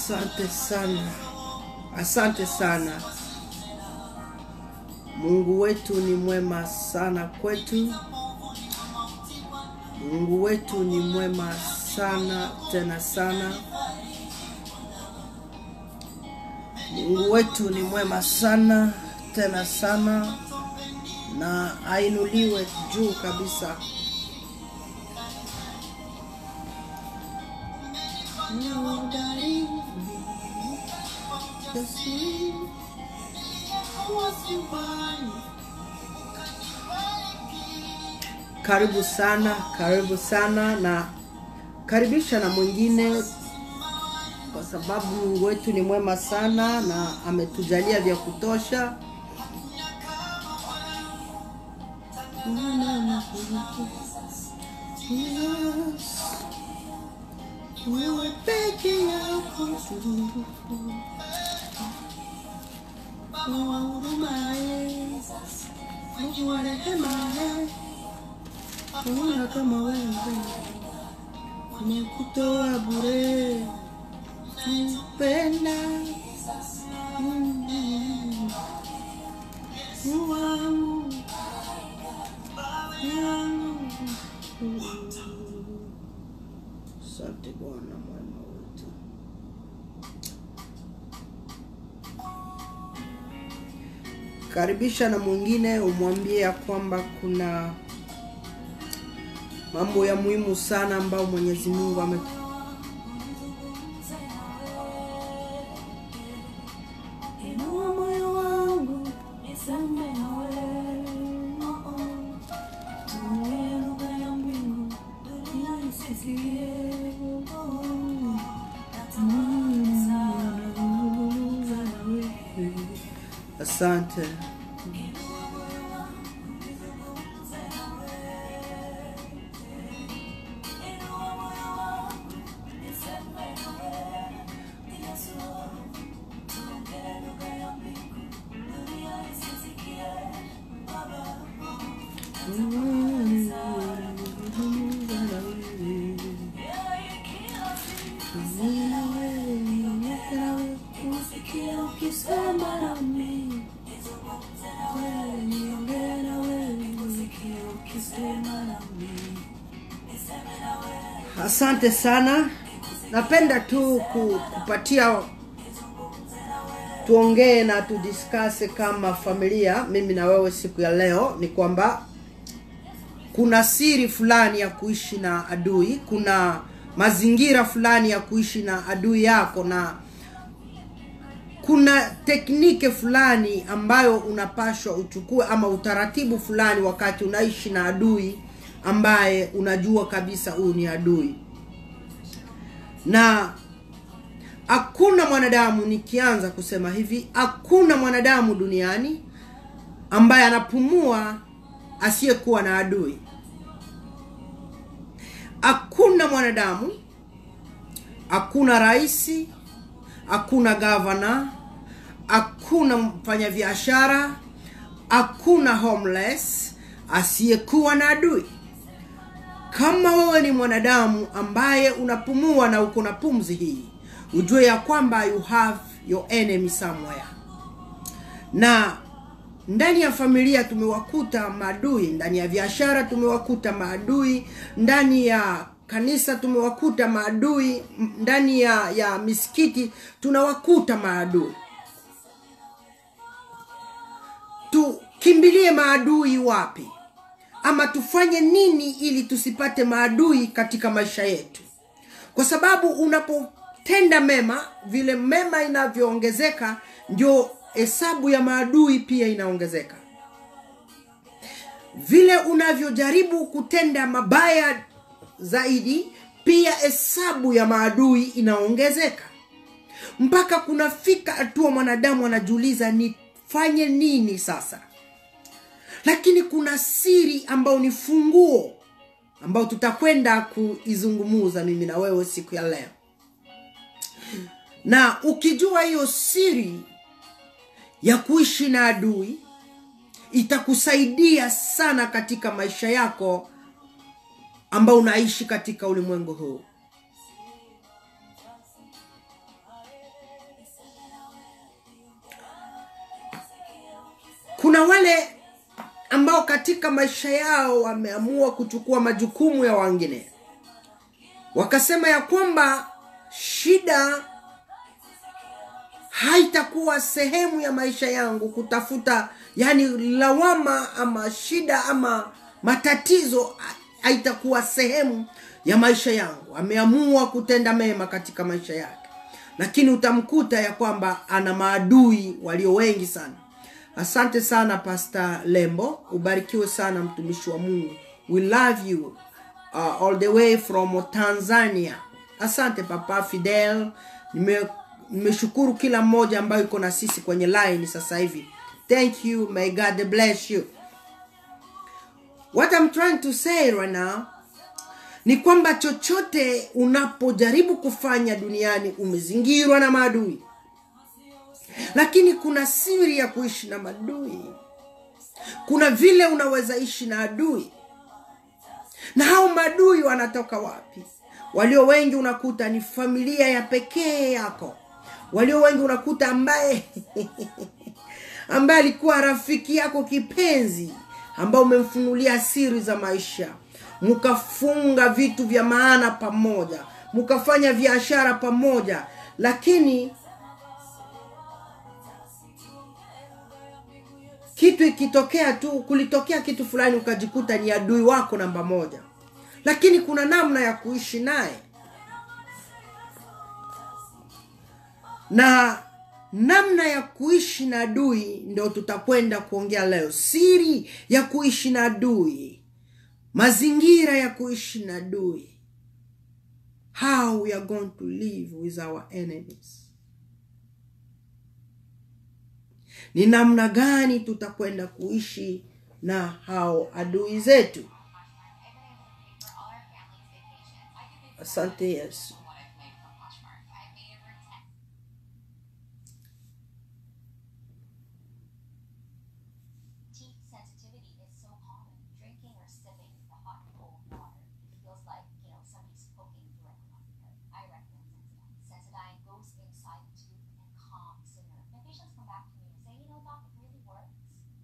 Asante sana, asante sana. Mungu wetu ni mwema sana kwetu. Mungu wetu ni mwema sana tena sana. Mungu wetu ni mwema sana tena sana, na ainuliwe juu kabisa. Karibu sana, karibu sana, na karibisha na mwingine, kwa sababu Mungu wetu ni mwema sana na ametujalia vya kutosha. Wewe peke yako uhurumaye, Mungu wa rehema, hakuna kama wewe, nimekutoa bure, kupenda Mungu wangu, wangu. Asante Bwana mwema wetu. Karibisha na mwingine, umwambie ya kwamba kuna mambo ya muhimu sana ambayo Mwenyezi Mungu ame Inua moyo wangu niseme nawe, oh, oh. Tuwe lugha ya mbingu dunia isisikie, oh, oh. Natamani kuzungumza nawe. Asante. Usikie ukisema nami, niongee na wewe, usikie ukisema nami. Asante sana. Napenda tu ku- kupatia tuongee na tudiskase kama familia, mimi na wewe siku ya leo, ni kwamba kuna siri fulani ya kuishi na adui, kuna mazingira fulani ya kuishi na adui yako, na kuna teknike fulani ambayo unapashwa uchukue ama utaratibu fulani wakati unaishi na adui ambaye unajua kabisa huyu ni adui na hakuna mwanadamu nikianza kusema hivi hakuna mwanadamu duniani ambaye anapumua asiyekuwa na adui hakuna mwanadamu hakuna raisi hakuna gavana hakuna mfanyabiashara hakuna homeless asiyekuwa na adui kama wewe ni mwanadamu ambaye unapumua na uko na pumzi hii ujue ya kwamba you have your enemy somewhere na ndani ya familia tumewakuta maadui ndani ya biashara tumewakuta maadui ndani ya kanisa tumewakuta maadui m- ndani ya ya misikiti tunawakuta maadui tukimbilie maadui wapi ama tufanye nini ili tusipate maadui katika maisha yetu kwa sababu unapotenda mema vile mema inavyoongezeka ndio hesabu ya maadui pia inaongezeka vile unavyojaribu kutenda mabaya zaidi pia hesabu ya maadui inaongezeka mpaka kunafika hatua mwanadamu anajiuliza nifanye nini sasa lakini kuna siri ambayo ni funguo ambayo tutakwenda kuizungumuza mimi na wewe siku ya leo na ukijua hiyo siri ya kuishi na adui itakusaidia sana katika maisha yako ambao unaishi katika ulimwengu huu kuna wale ambao katika maisha yao wameamua kuchukua majukumu ya wengine wakasema ya kwamba shida haitakuwa sehemu ya maisha yangu kutafuta yani lawama ama shida ama matatizo ha- haitakuwa sehemu ya maisha yangu ameamua kutenda mema katika maisha yake lakini utamkuta ya kwamba ana maadui walio wengi sana asante sana pasta lembo ubarikiwe sana mtumishi wa mungu we love you uh, all the way from tanzania asante papa fidel Nime- nimeshukuru kila mmoja ambayo iko na sisi kwenye line sasa hivi thank you may god bless you what i'm trying to say right now ni kwamba chochote unapojaribu kufanya duniani umezingirwa na maadui lakini kuna siri ya kuishi na maadui kuna vile unaweza ishi na adui na hao maadui wanatoka wapi walio wengi unakuta ni familia ya pekee yako walio wengi unakuta ambaye ambaye alikuwa rafiki yako kipenzi ambao umemfunulia siri za maisha mkafunga vitu vya maana pamoja mkafanya biashara pamoja lakini kitu ikitokea tu kulitokea kitu fulani ukajikuta ni adui wako namba moja lakini kuna namna ya kuishi naye na namna ya kuishi na adui ndio tutakwenda kuongea leo siri ya kuishi na adui mazingira ya kuishi na adui how we are going to live with our enemies ni namna gani tutakwenda kuishi na hao adui zetu asante yesu Teeth sensitivity is so common. Drinking or sipping the hot and cold water. It feels like, you know, somebody's poking through a cloth. I recommend Sensodyne. Sensodyne goes inside the tooth and calms the nerve. My patients come back to me and say, you know, doc, it really works.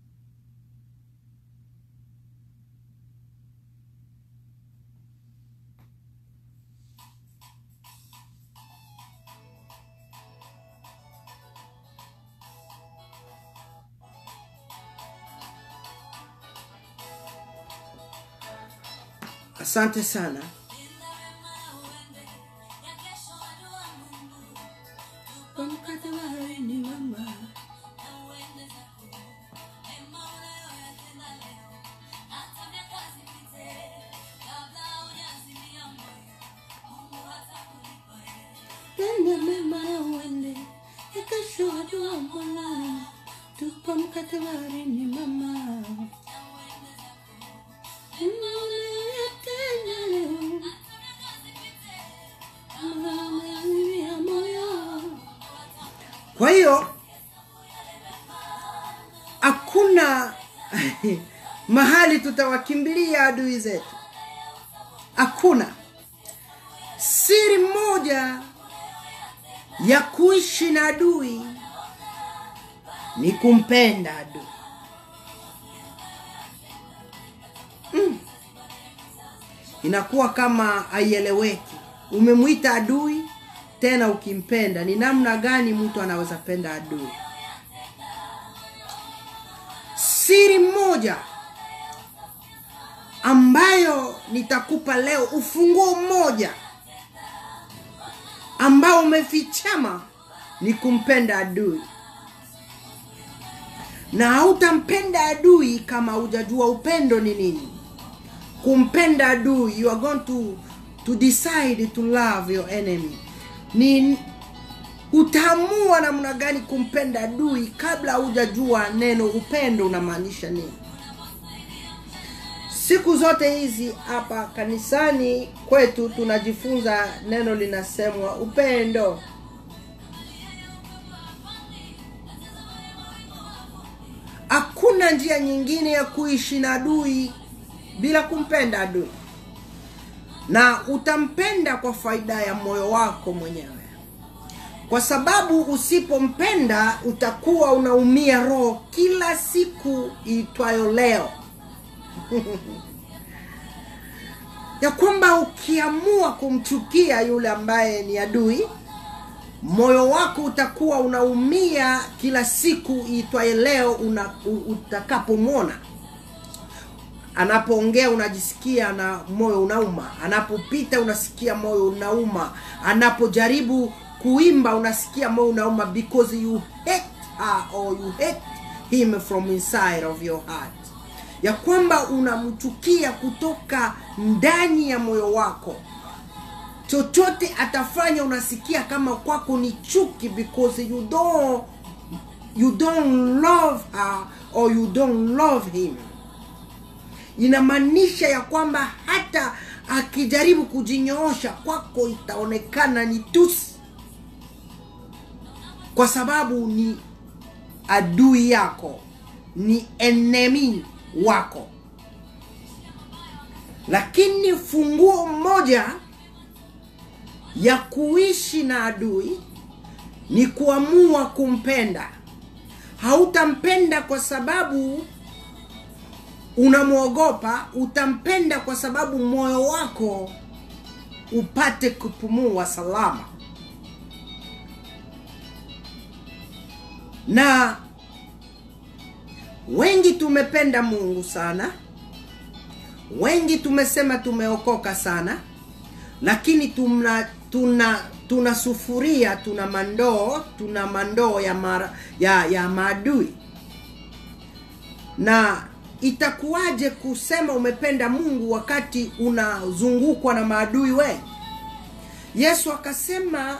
asante sana Tende mema na uende, ikashuhudiwa Bwana, tupa mkate baharini mama. Unayoyatenda leo, unayoyazimia moyo. kwa hiyo hakuna mahali tutawakimbilia adui zetu hakuna siri moja ya kuishi na adui ni kumpenda adui mm. inakuwa kama haieleweki umemwita adui tena ukimpenda ni namna gani mtu anaweza penda adui siri moja ambayo nitakupa leo ufunguo mmoja ambao umefichama ni kumpenda adui na hautampenda adui kama hujajua upendo ni nini kumpenda adui you are going to, to decide to love your enemy ni utaamua namna gani kumpenda adui kabla hujajua neno upendo unamaanisha nini siku zote hizi hapa kanisani kwetu tunajifunza neno linasemwa upendo hakuna njia nyingine ya kuishi na adui bila kumpenda adui na utampenda kwa faida ya moyo wako mwenyewe kwa sababu usipompenda utakuwa unaumia roho kila siku iitwayo leo ya kwamba ukiamua kumchukia yule ambaye ni adui moyo wako utakuwa unaumia kila siku iitwaye leo una, u- utakapomwona anapoongea unajisikia na moyo unauma anapopita unasikia moyo unauma anapojaribu kuimba unasikia moyo unauma because you hate her or you hate him from inside of your heart ya kwamba unamchukia kutoka ndani ya moyo wako chochote atafanya unasikia kama kwako ni chuki because you don't you don't love her or you don't love him inamaanisha ya kwamba hata akijaribu kujinyoosha kwako itaonekana ni tusi kwa sababu ni adui yako ni enemi wako lakini funguo moja ya kuishi na adui ni kuamua kumpenda hautampenda kwa sababu unamwogopa utampenda kwa sababu moyo wako upate kupumua salama na wengi tumependa mungu sana wengi tumesema tumeokoka sana lakini tuna tuna tuna sufuria tuna mandoo tuna mandoo ya, mara, ya, ya maadui na itakuwaje kusema umependa mungu wakati unazungukwa na maadui wengi yesu akasema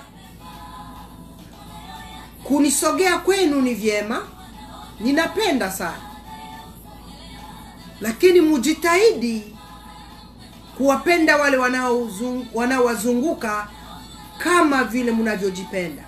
kunisogea kwenu ni vyema ninapenda sana lakini mujitahidi kuwapenda wale wanaozung- wanaowazunguka kama vile mnavyojipenda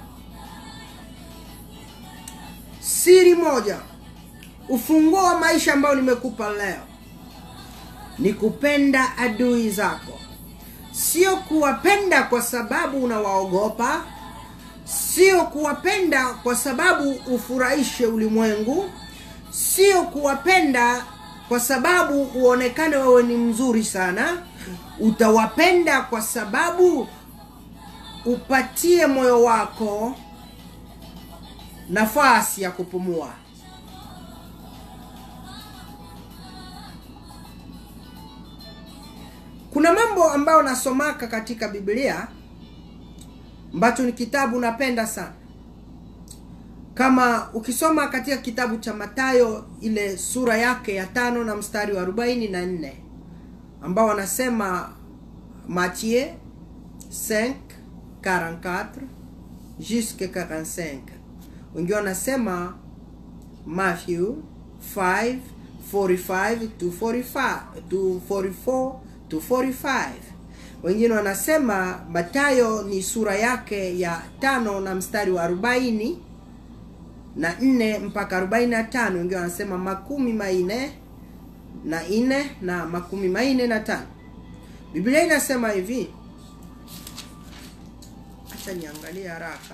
siri moja ufunguo wa maisha ambao nimekupa leo ni kupenda adui zako sio kuwapenda kwa sababu unawaogopa sio kuwapenda kwa sababu ufurahishe ulimwengu sio kuwapenda kwa sababu uonekane wewe ni mzuri sana utawapenda kwa sababu upatie moyo wako nafasi ya kupumua kuna mambo ambayo nasomaka katika biblia ambacho ni kitabu napenda sana kama ukisoma katika kitabu cha matayo ile sura yake ya tano na mstari wa arobaini na nne ambao wanasema Matthieu 5 44 jusque 45 wengine wanasema Matthew 5 45 to 45 to 44 to 45 wengine wanasema matayo ni sura yake ya tano na mstari wa arobaini na nne mpaka arobaini na tano wengine wanasema makumi manne na nne na makumi manne na tano biblia inasema hivi acha niangalie haraka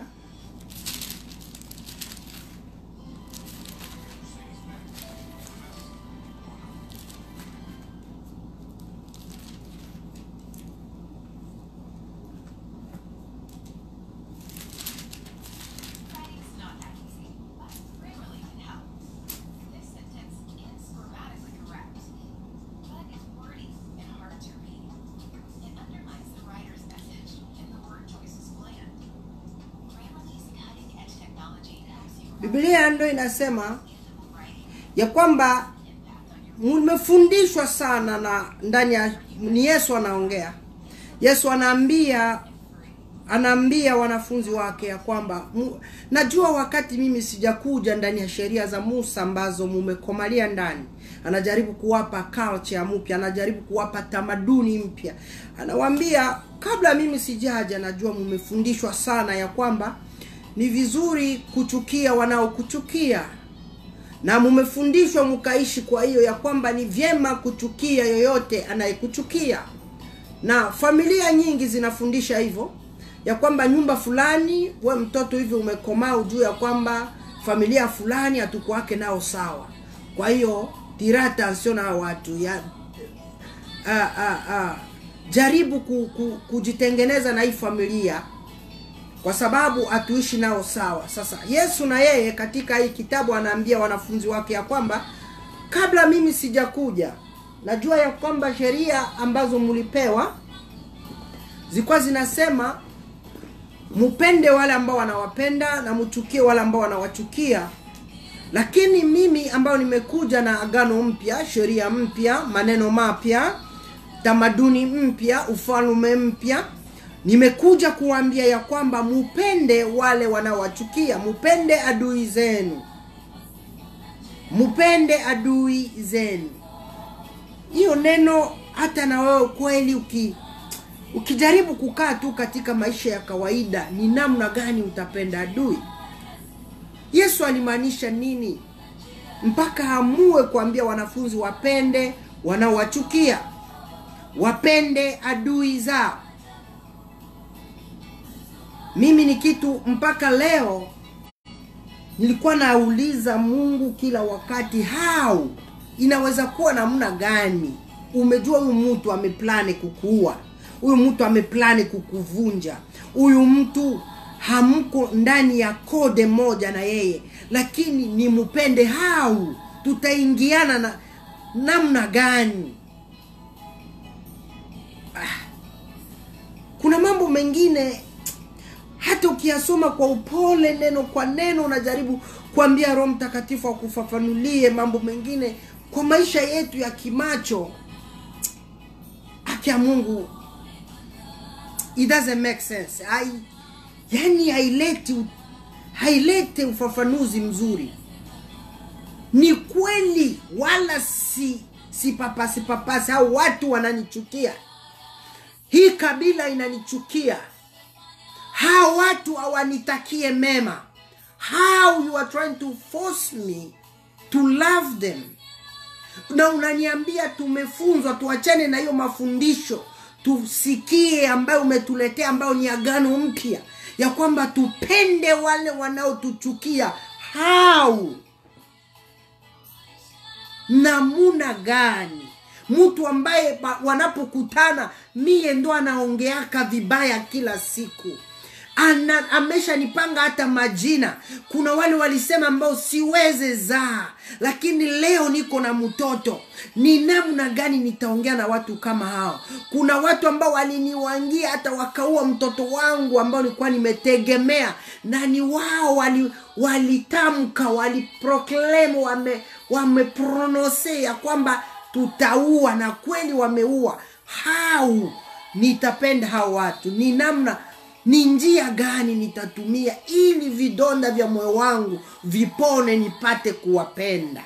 Writing's not that easy, but Grammarly can help. This sentence is grammatically correct, but it's wordy and hard to read. It undermines the writer's message, and the word choice is bland. Grammarly's cutting-edge technology helps you biblia ndo inasema writing ya kwamba impact on your mmefundishwa sana na ndani ya ni yesu anaongea yesu anaambia anaambia wanafunzi wake ya kwamba mu, najua wakati mimi sijakuja ndani ya sheria za musa ambazo mumekomalia ndani anajaribu kuwapa culture mpya anajaribu kuwapa tamaduni mpya anawaambia kabla mimi sijaja najua mumefundishwa sana ya kwamba ni vizuri kuchukia wanaokuchukia na mumefundishwa mkaishi kwa hiyo ya kwamba ni vyema kuchukia yoyote anayekuchukia na familia nyingi zinafundisha hivyo ya kwamba nyumba fulani we mtoto hivi umekomaa ujue ya kwamba familia fulani hatukuwake nao sawa kwa hiyo tira attention na hao watu ya ah, ah, ah. jaribu ku, ku, kujitengeneza na hii familia kwa sababu hatuishi nao sawa sasa yesu na yeye katika hii kitabu anaambia wanafunzi wake ya kwamba kabla mimi sijakuja najua ya kwamba sheria ambazo mlipewa zilikuwa zinasema mupende wale ambao wanawapenda na mchukie wale ambao wanawachukia lakini mimi ambayo nimekuja na agano mpya sheria mpya maneno mapya tamaduni mpya ufalme mpya nimekuja kuwaambia ya kwamba mupende wale wanaowachukia mupende adui zenu mupende adui zenu hiyo neno hata na wewe kweli uki ukijaribu kukaa tu katika maisha ya kawaida ni namna gani utapenda adui yesu alimaanisha nini mpaka amue kuambia wanafunzi wapende wanaowachukia wapende adui zao mimi ni kitu mpaka leo nilikuwa nauliza mungu kila wakati how inaweza kuwa namna gani umejua huyu mtu ameplani kukuua huyu mtu ameplani kukuvunja huyu mtu hamko ndani ya kode moja na yeye lakini ni mpende hau tutaingiana na namna gani ah. kuna mambo mengine hata ukiyasoma kwa upole neno kwa neno unajaribu kuambia roho mtakatifu akufafanulie mambo mengine kwa maisha yetu ya kimacho haki ya mungu it doesn't make sense Hai, yani haileti hailete ufafanuzi mzuri ni kweli wala si si papasi papasi au watu wananichukia hii kabila inanichukia hawa watu hawanitakie mema how you are trying to force me to love them na unaniambia tumefunzwa tuachane na hiyo mafundisho tusikie ambayo umetuletea ambayo ni agano mpya ya kwamba tupende wale wanaotuchukia how namuna gani mtu ambaye ba- wanapokutana miye ndo anaongeaka vibaya kila siku ana ameshanipanga hata majina kuna wale walisema ambao siweze zaa lakini leo niko na mtoto ni namna gani nitaongea na watu kama hao kuna watu ambao waliniwangia hata wakaua mtoto wangu ambao nilikuwa nimetegemea na ni wao wali walitamka waliproclaim wame wameprononse ya kwamba tutaua na kweli wameua hau nitapenda hao watu ni namna ni njia gani nitatumia ili vidonda vya moyo wangu vipone nipate kuwapenda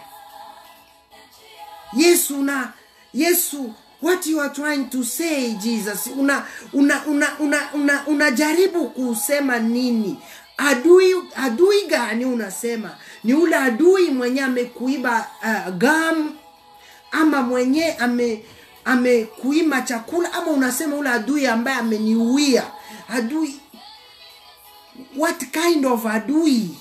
yesu na yesu what you are trying to say jesus una una una una, una, unajaribu kusema nini adui adui gani unasema ni ule adui mwenye amekuiba uh, gam ama mwenye ame amekuima chakula ama unasema ule adui ambaye ameniuia adui what kind of adui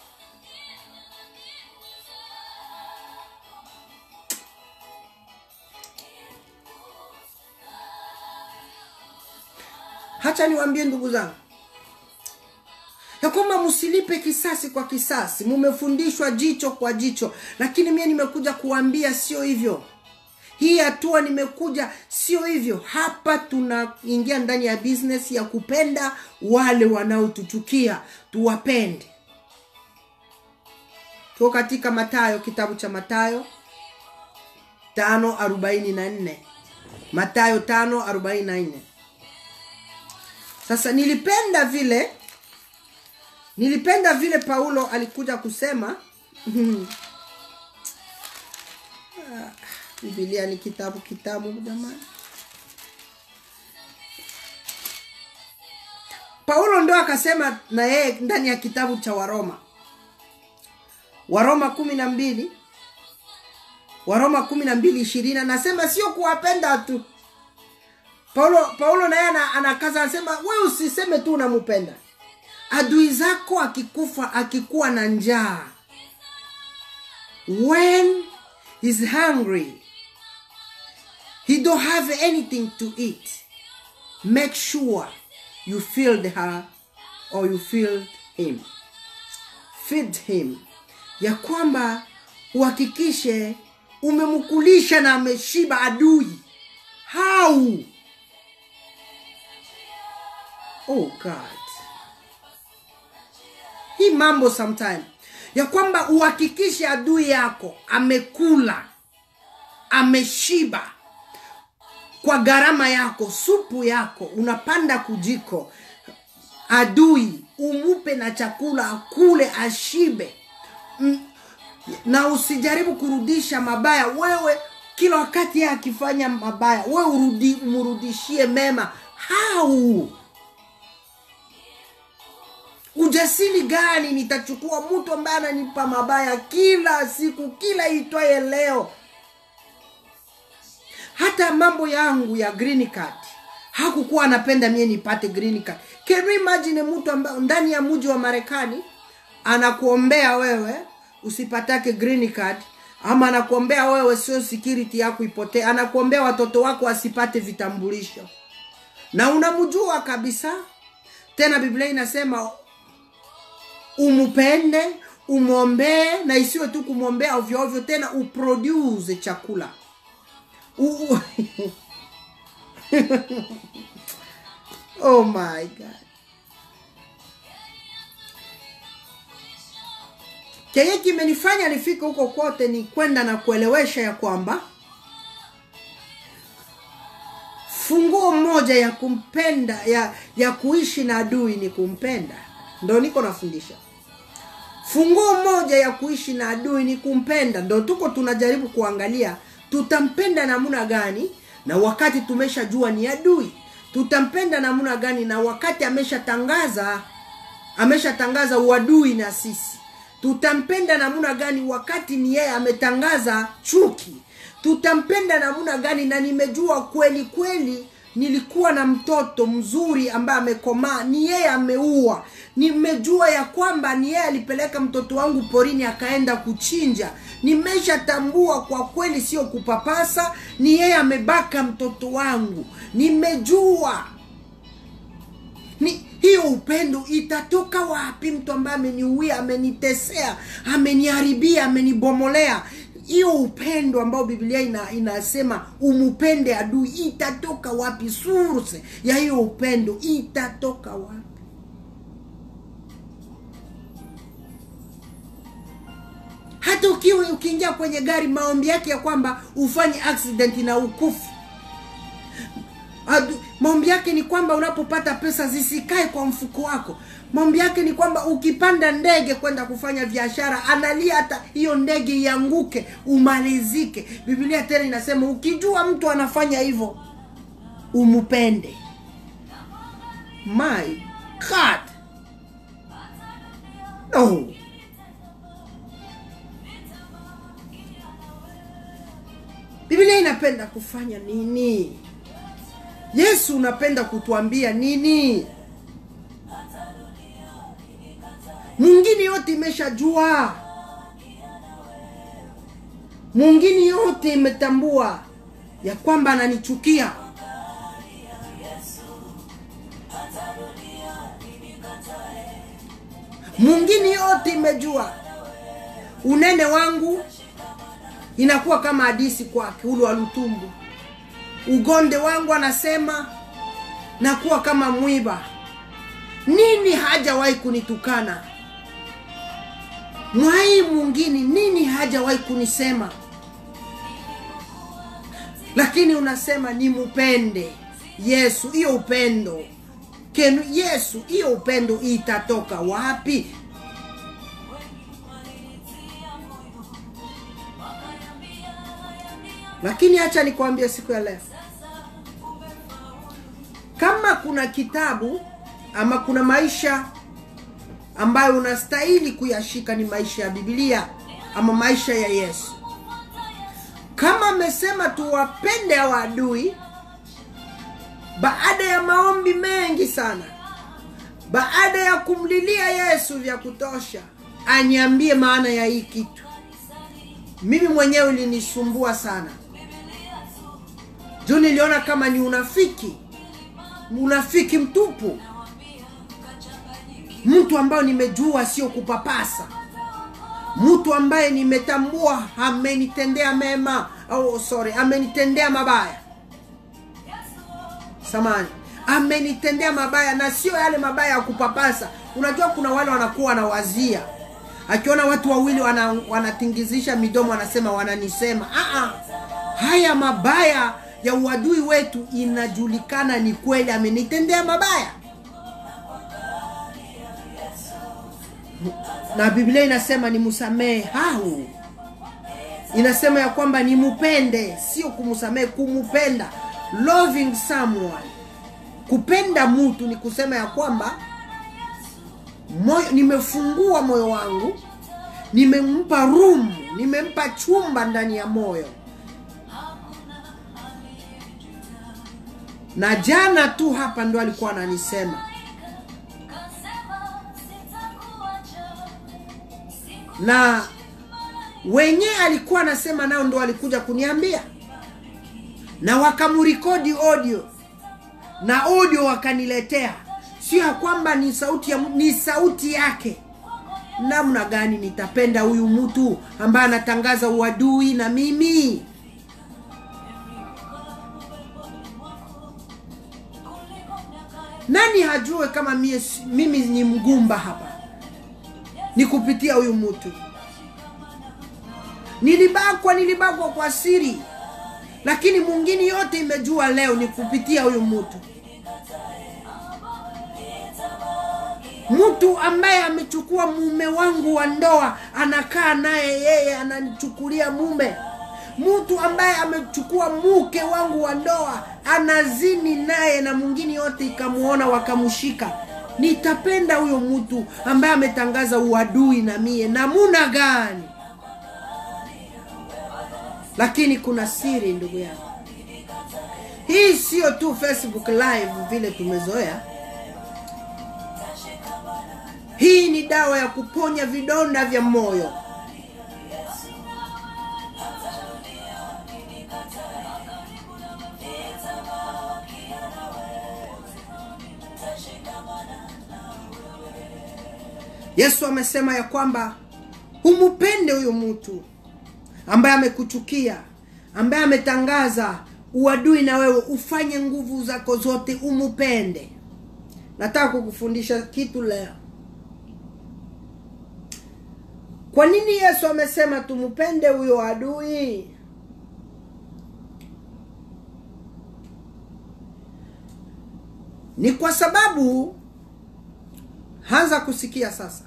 hacha niwaambie ndugu zangu ya kwamba msilipe kisasi kwa kisasi mumefundishwa jicho kwa jicho lakini mie nimekuja kuambia sio hivyo hii hatua nimekuja sio hivyo hapa tunaingia ndani ya business ya kupenda wale wanaotuchukia tuwapende tuko katika matayo kitabu cha matayo tano arobaini na nne matayo tano arobaini na nne sasa nilipenda vile nilipenda vile paulo alikuja kusema Ah, bibilia ni kitabu kitabu jamani paulo ndo akasema na yeye ndani ya kitabu cha waroma waroma kumi na mbili waroma kumi na mbili ishirini anasema sio kuwapenda tu paulo paulo naye ana- anakaza anasema we usiseme tu unampenda adui zako akikufa akikuwa na njaa when he's hungry he don't have anything to eat make sure you filled her or you filled him feed him ya kwamba uhakikishe umemkulisha na ameshiba adui how oh god hii mambo sometime ya kwamba uhakikishe adui yako amekula ameshiba kwa gharama yako supu yako unapanda kujiko adui umupe na chakula akule ashibe Mm, na usijaribu kurudisha mabaya wewe kila wakati yeye akifanya mabaya wewe urudi, umrudishie mema hau ujasiri gani nitachukua mtu ambaye ananipa mabaya kila siku kila itwaye leo hata mambo yangu ya green card hakukuwa anapenda mie nipate green card can you imagine mtu ambaye ndani ya mji wa marekani anakuombea wewe usipatake green card ama anakuombea wewe sio security yako ipotee anakuombea watoto wako wasipate vitambulisho na unamjua kabisa tena biblia inasema umupende umwombee na isiwe tu kumwombea ovyo ovyo tena uproduce chakula U, u- oh my god kenye kimenifanya nifike huko kote ni kwenda na kuelewesha ya kwamba funguo moja ya kumpenda ya, ya kuishi na adui ni kumpenda ndo niko nafundisha funguo moja ya kuishi na adui ni kumpenda ndo tuko tunajaribu kuangalia tutampenda namna gani na wakati tumeshajua ni adui tutampenda namna gani na wakati ameshatangaza ameshatangaza uadui na sisi tutampenda namna gani wakati ni yeye ametangaza chuki tutampenda namna gani na nimejua kweli kweli nilikuwa na mtoto mzuri ambaye amekomaa ni yeye ameua nimejua ya kwamba ni yeye alipeleka mtoto wangu porini akaenda kuchinja nimeshatambua kwa kweli sio kupapasa ni yeye amebaka mtoto wangu nimejua ni hiyo upendo itatoka wapi mtu ambaye ameniuia amenitesea ameniharibia amenibomolea hiyo upendo ambao biblia ina, inasema umupende adui itatoka wapi source ya hiyo upendo itatoka wapi hata ukiwa ukiingia kwenye gari maombi yake ya kwamba ufanye accident na ukufu Adu- maombi yake ni kwamba unapopata pesa zisikae kwa mfuko wako maombi yake ni kwamba ukipanda ndege kwenda kufanya biashara analia hata hiyo ndege ianguke umalizike biblia tena inasema ukijua mtu anafanya hivyo umupende my god no biblia inapenda kufanya nini yesu unapenda kutuambia nini mwingine yote imeshajua mwingine yote imetambua ya kwamba ananichukia mwingine yote imejua unene wangu inakuwa kama hadisi kwake ulu wa lutumbu ugonde wangu anasema nakuwa kama mwiba nini hajawahi kunitukana mwai mwingine nini hajawahi kunisema lakini unasema nimupende yesu hiyo upendo kenu yesu hiyo upendo itatoka wapi lakini hacha nikwambie siku ya leo kama kuna kitabu ama kuna maisha ambayo unastahili kuyashika ni maisha ya bibilia ama maisha ya yesu kama amesema tuwapende hawa adui baada ya maombi mengi sana baada ya kumlilia yesu vya kutosha aniambie maana ya hii kitu mimi mwenyewe ilinisumbua sana juu niliona kama ni unafiki unafiki mtupu mtu ambayo nimejua sio kupapasa mtu ambaye nimetambua amenitendea mema oh, sorry amenitendea mabaya samani amenitendea mabaya na sio yale mabaya ya kupapasa unajua kuna wale wanakuwa wanawazia akiona watu wawili wana, wanatingizisha midomo wanasema wananisema Aa, haya mabaya ya uadui wetu inajulikana ni kweli amenitendea mabaya na biblia inasema ni msamehe hau inasema ya kwamba nimupende sio kumsamehe kumupenda loving someone kupenda mtu ni kusema ya kwamba moyo nimefungua moyo wangu nimempa room nimempa chumba ndani ya moyo na jana tu hapa ndo alikuwa ananisema na wenyewe alikuwa anasema nao ndo alikuja kuniambia na wakamrekodi audio na audio wakaniletea sio ya kwamba ni sauti ya, ni sauti yake namna gani nitapenda huyu mtu ambaye anatangaza uadui na mimi nani hajue kama mie, mimi ni mgumba hapa ni kupitia huyu mtu nilibakwa nilibakwa kwa siri lakini mwingine yote imejua leo ni kupitia huyu mtu mtu ambaye amechukua mume wangu wa ndoa anakaa naye yeye ananichukulia mume mtu ambaye amechukua mke wangu wa ndoa anazini naye na mwingine yote ikamuona wakamshika nitapenda huyo mtu ambaye ametangaza uadui na mie namuna gani lakini kuna siri ndugu yangu hii sio tu facebook live vile tumezoea hii ni dawa ya kuponya vidonda vya moyo yesu amesema ya kwamba humupende huyo mtu ambaye amekuchukia ambaye ametangaza uadui na wewe ufanye nguvu zako zote umupende nataka kukufundisha kitu leo kwa nini yesu amesema tumupende huyo adui ni kwa sababu anza kusikia sasa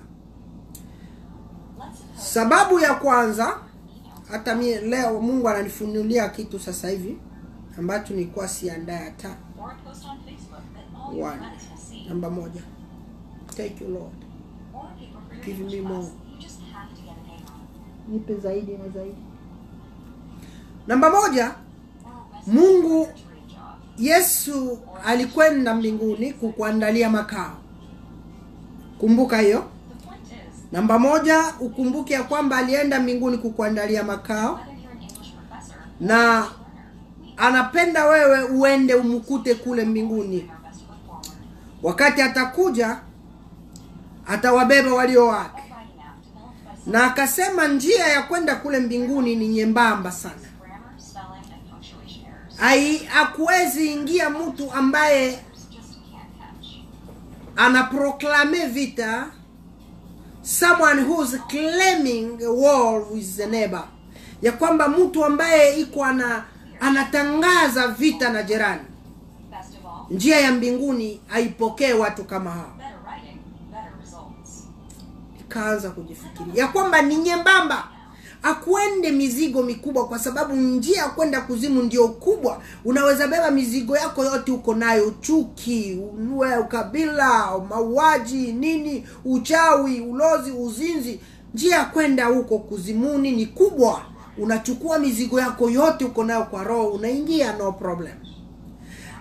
sababu ya kwanza hata mie leo mungu ananifunulia kitu sasa hivi ambacho nilikuwa siandaye hata Or a post on Facebook that all your One. friends will see. namba moja thank you lord Or people for your Give English me class. more. You just have to get a name on. nipe zaidi na zaidi namba moja Or a resume Mungu- for your dream job. yesu alikwenda mbinguni kukuandalia makao kumbuka hiyo The point is, namba moja ukumbuke ya kwamba alienda mbinguni kukuandalia makao whether you're an English professor or na a learner, we anapenda wewe uende umkute kule mbinguni do our best to look forward. wakati atakuja atawabeba walio wake Or writing app developed by na akasema njia ya kwenda kule mbinguni ni nyembamba sana grammar, spelling, and punctuation errors. Ai, hakuwezi ingia mtu ambaye Just can't catch. anaproklame vita someone who's claiming a war with the neighbor ya kwamba mtu ambaye iko ana anatangaza vita na jirani Best of all, njia ya mbinguni haipokee watu kama hao better writing, better results. ikaanza kujifikiria ya kwamba ni nyembamba akuende mizigo mikubwa kwa sababu njia ya kwenda kuzimu ndio kubwa unaweza beba mizigo yako yote uko nayo chuki uwe ukabila mauaji nini uchawi ulozi uzinzi njia ya kwenda huko kuzimuni ni kubwa unachukua mizigo yako yote uko nayo kwa roho unaingia no problem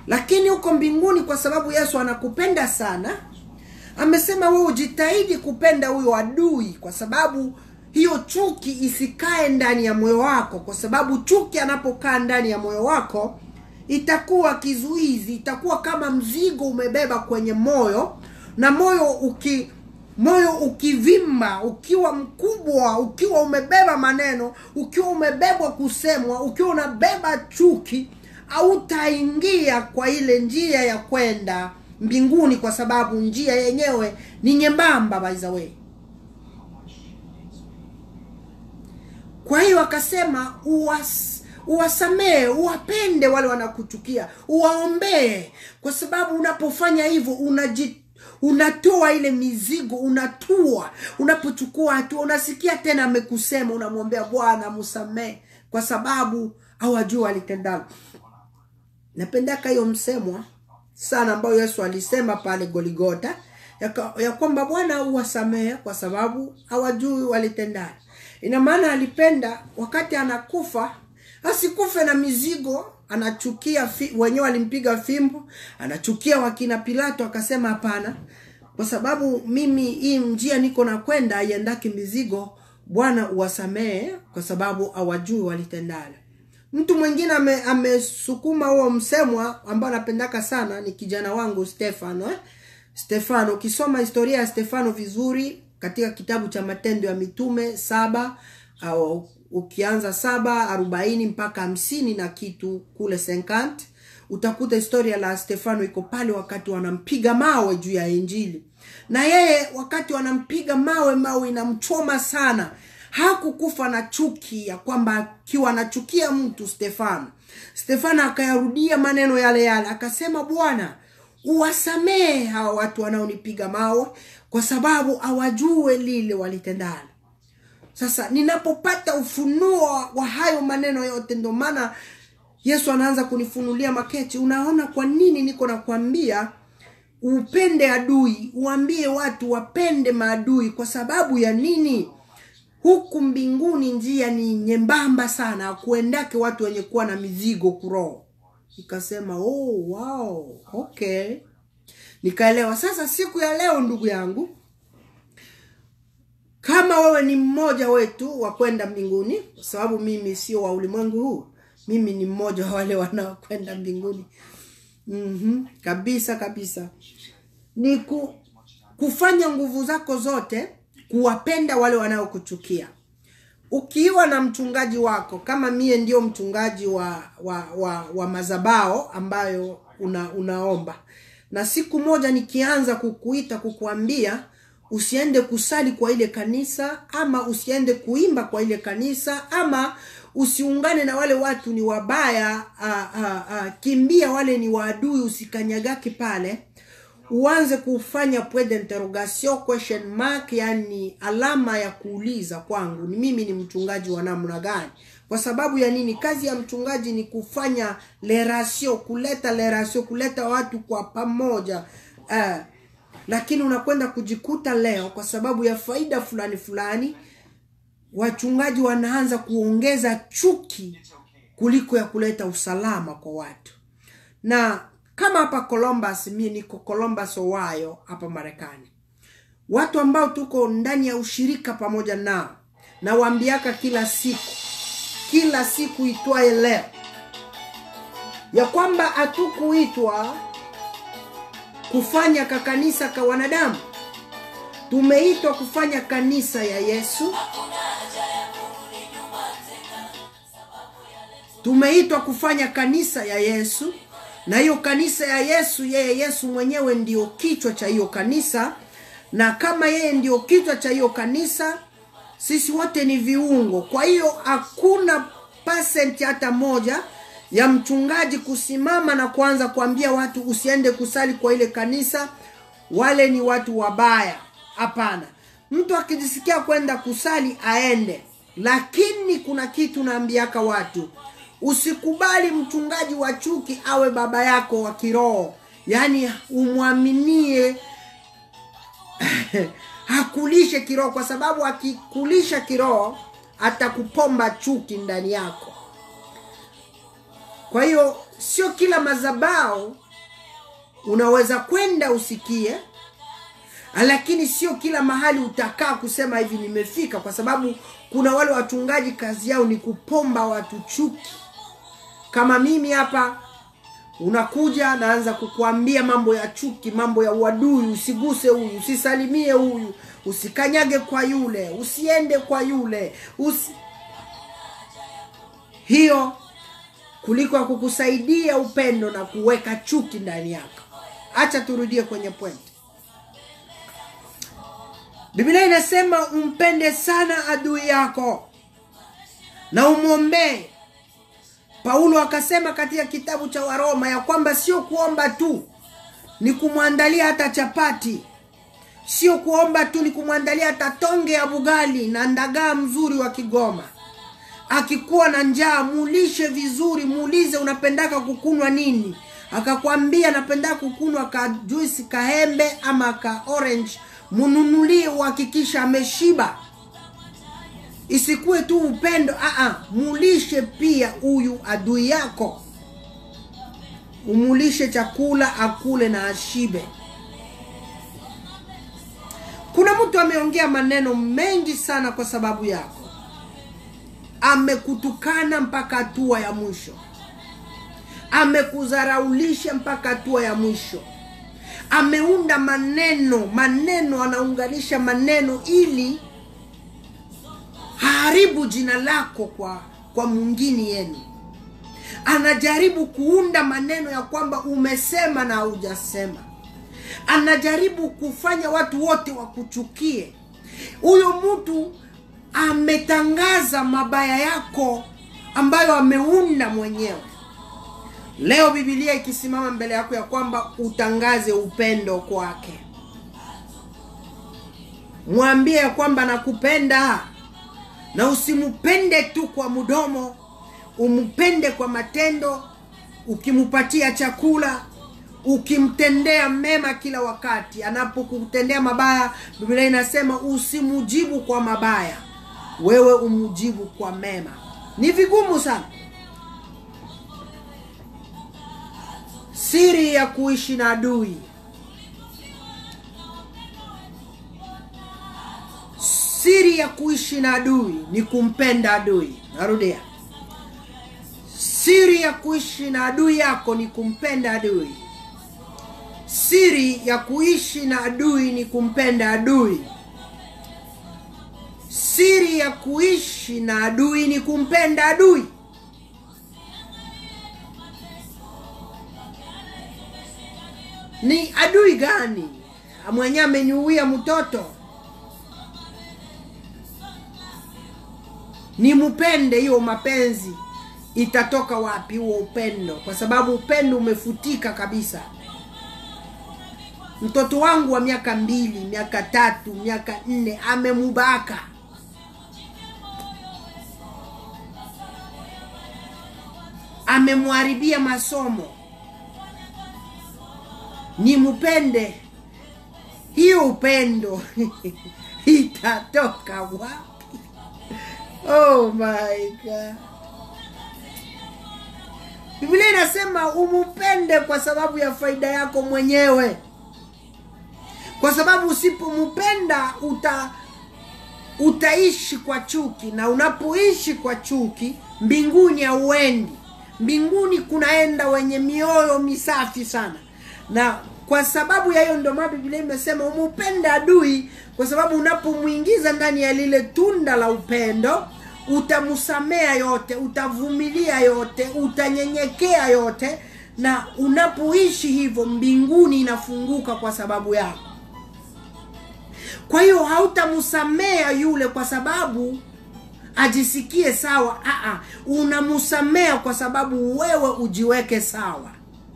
lakini huko mbinguni kwa sababu yesu anakupenda sana amesema wewe ujitahidi kupenda huyo adui kwa sababu hiyo chuki isikae ndani ya moyo wako kwa sababu chuki anapokaa ndani ya moyo wako itakuwa kizuizi itakuwa kama mzigo umebeba kwenye moyo na moyo uki moyo ukivimba ukiwa mkubwa ukiwa umebeba maneno ukiwa umebebwa kusemwa ukiwa unabeba chuki hautaingia kwa ile njia ya kwenda mbinguni kwa sababu njia yenyewe ni nyembamba by the way kwa hiyo akasema uwas, uwasamee uwapende wale wanakuchukia uwaombee kwa sababu unapofanya hivyo unaji unatoa ile mizigo unatua unapochukua hatua unasikia tena amekusema unamwombea bwana msamee kwa sababu hawajua alitendalo napendaka hiyo msemwa sana ambayo yesu alisema pale goligota ya, ka- ya kwamba bwana uwasamehe kwa sababu hawajui walitendana ina maana alipenda wakati anakufa asikufe na mizigo anachukia fi, wenyewe walimpiga fimbo anachukia wakina pilato akasema hapana kwa sababu mimi hii njia niko na kwenda aiendaki mizigo bwana uwasamehe kwa sababu hawajui walitendana mtu mwingine ame- amesukuma huo msemwa ambao anapendaka sana ni kijana wangu stefano eh? stefano ukisoma historia ya stefano vizuri katika kitabu cha matendo ya mitume saba au ukianza saba arobaini mpaka hamsini na kitu kule senkant utakuta historia la stefano iko pale wakati wanampiga mawe juu ya injili na yeye wakati wanampiga mawe mawe inamchoma sana hakukufa na chuki ya kwamba akiwa anachukia mtu stefano stefano akayarudia maneno yale yale akasema bwana uwasamehe hawa watu wanaonipiga mawe kwa sababu hawajue lile walitendana sasa ninapopata ufunuo wa hayo maneno yote ndio maana yesu anaanza kunifunulia maketi unaona kwa nini niko nakwambia upende adui uambie watu wapende maadui kwa sababu ya nini huku mbinguni njia ni nyembamba sana kuendake watu wenye kuwa na mizigo kuroho nikasema oh, wow, okay nikaelewa sasa siku ya leo ndugu yangu kama wewe ni mmoja wetu wa kwenda mbinguni kwa sababu mimi sio wa ulimwengu huu mimi ni mmoja wa wale wanaokwenda mbinguni mm-hmm. kabisa kabisa ni ku, kufanya nguvu zako zote kuwapenda wale wanaokuchukia ukiwa na mchungaji wako kama mie ndio mchungaji wa wa, wa, wa mazabao ambayo una, unaomba na siku moja nikianza kukuita kukuambia usiende kusali kwa ile kanisa ama usiende kuimba kwa ile kanisa ama usiungane na wale watu ni wabaya a, a, a, kimbia wale ni waadui usikanyagaki pale uanze kufanya point d'interrogation question mark yani alama ya kuuliza kwangu ni mimi ni mchungaji wa namna gani kwa sababu ya nini kazi ya mchungaji ni kufanya lerasio kuleta lerasio kuleta watu kwa pamoja uh, lakini unakwenda kujikuta leo kwa sababu ya faida fulani fulani wachungaji wanaanza kuongeza chuki kuliko ya kuleta usalama kwa watu na kama hapa columbus mi niko columbus ohio hapa marekani watu ambao tuko ndani ya ushirika pamoja nao nawaambiaka kila siku kila siku itwaye leo ya kwamba hatukuitwa kufanya kakanisa ka wanadamu tumeitwa kufanya kanisa ya yesu tumeitwa kufanya kanisa ya yesu na hiyo kanisa ya yesu yeye yesu mwenyewe ndio kichwa cha hiyo kanisa na kama yeye ndio kichwa cha hiyo kanisa sisi wote ni viungo kwa hiyo hakuna pasenti hata moja ya mchungaji kusimama na kuanza kuambia watu usiende kusali kwa ile kanisa wale ni watu wabaya hapana mtu akijisikia kwenda kusali aende lakini kuna kitu naambiaka watu usikubali mchungaji wa chuki awe baba yako wa kiroho yaani umwaminie hakulishe kiroho kwa sababu akikulisha kiroho atakupomba chuki ndani yako kwa hiyo sio kila mazabao unaweza kwenda usikie lakini sio kila mahali utakaa kusema hivi nimefika kwa sababu kuna wale wachungaji kazi yao ni kupomba watu chuki kama mimi hapa unakuja naanza kukuambia mambo ya chuki mambo ya uadui usiguse huyu usisalimie huyu usikanyage kwa yule usiende kwa yule usi... hiyo kuliko ya kukusaidia upendo na kuweka chuki ndani yako hacha turudie kwenye point biblia inasema umpende sana adui yako na umwombee paulo akasema katika kitabu cha waroma ya kwamba sio kuomba tu ni kumwandalia hata chapati sio kuomba tu ni kumwandalia hata tonge ya bugali na ndagaa mzuri wa kigoma akikuwa na njaa muulishe vizuri muulize unapendaka kukunwa nini akakwambia napenda kukunwa ka juisi kaembe ama ka orange mununulie uhakikisha ameshiba isikuwe tu upendo aa mulishe pia huyu adui yako umulishe chakula akule na ashibe kuna mtu ameongea maneno mengi sana kwa sababu yako amekutukana mpaka hatua ya mwisho amekudharaulisha mpaka hatua ya mwisho ameunda maneno maneno anaunganisha maneno ili haribu jina lako kwa kwa mwingine yenu anajaribu kuunda maneno ya kwamba umesema na haujasema anajaribu kufanya watu wote wakuchukie huyo mtu ametangaza mabaya yako ambayo ameunda mwenyewe leo bibilia ikisimama mbele yako ya kwamba utangaze upendo kwake mwambie ya kwamba nakupenda na usimpende tu kwa mdomo umpende kwa matendo ukimpatia chakula ukimtendea mema kila wakati anapokutendea mabaya biblia inasema usimujibu kwa mabaya wewe umujibu kwa mema ni vigumu sana siri ya kuishi na adui siri ya kuishi na adui ni kumpenda adui narudia siri ya kuishi na adui yako ni kumpenda adui siri ya kuishi na adui ni kumpenda adui siri ya kuishi na adui ni kumpenda adui ni adui gani mwenye amenyuia mtoto ni mpende hiyo mapenzi itatoka wapi huo upendo kwa sababu upendo umefutika kabisa mtoto wangu wa miaka mbili miaka tatu miaka nne amemubaka amemharibia masomo ni mpende hiyo upendo itatoka wapi oh my god biblia inasema umupende kwa sababu ya faida yako mwenyewe kwa sababu usipompenda uta utaishi kwa chuki na unapoishi kwa chuki mbinguni hauendi mbinguni kunaenda wenye mioyo misafi sana na kwa sababu ya hiyo ndio maana biblia imesema umupende adui kwa sababu unapomwingiza ndani ya lile tunda la upendo utamsamea yote utavumilia yote utanyenyekea yote na unapoishi hivyo mbinguni inafunguka kwa sababu yako kwa hiyo hautamsamea yule kwa sababu ajisikie sawa Aa, unamsamea kwa sababu wewe ujiweke sawa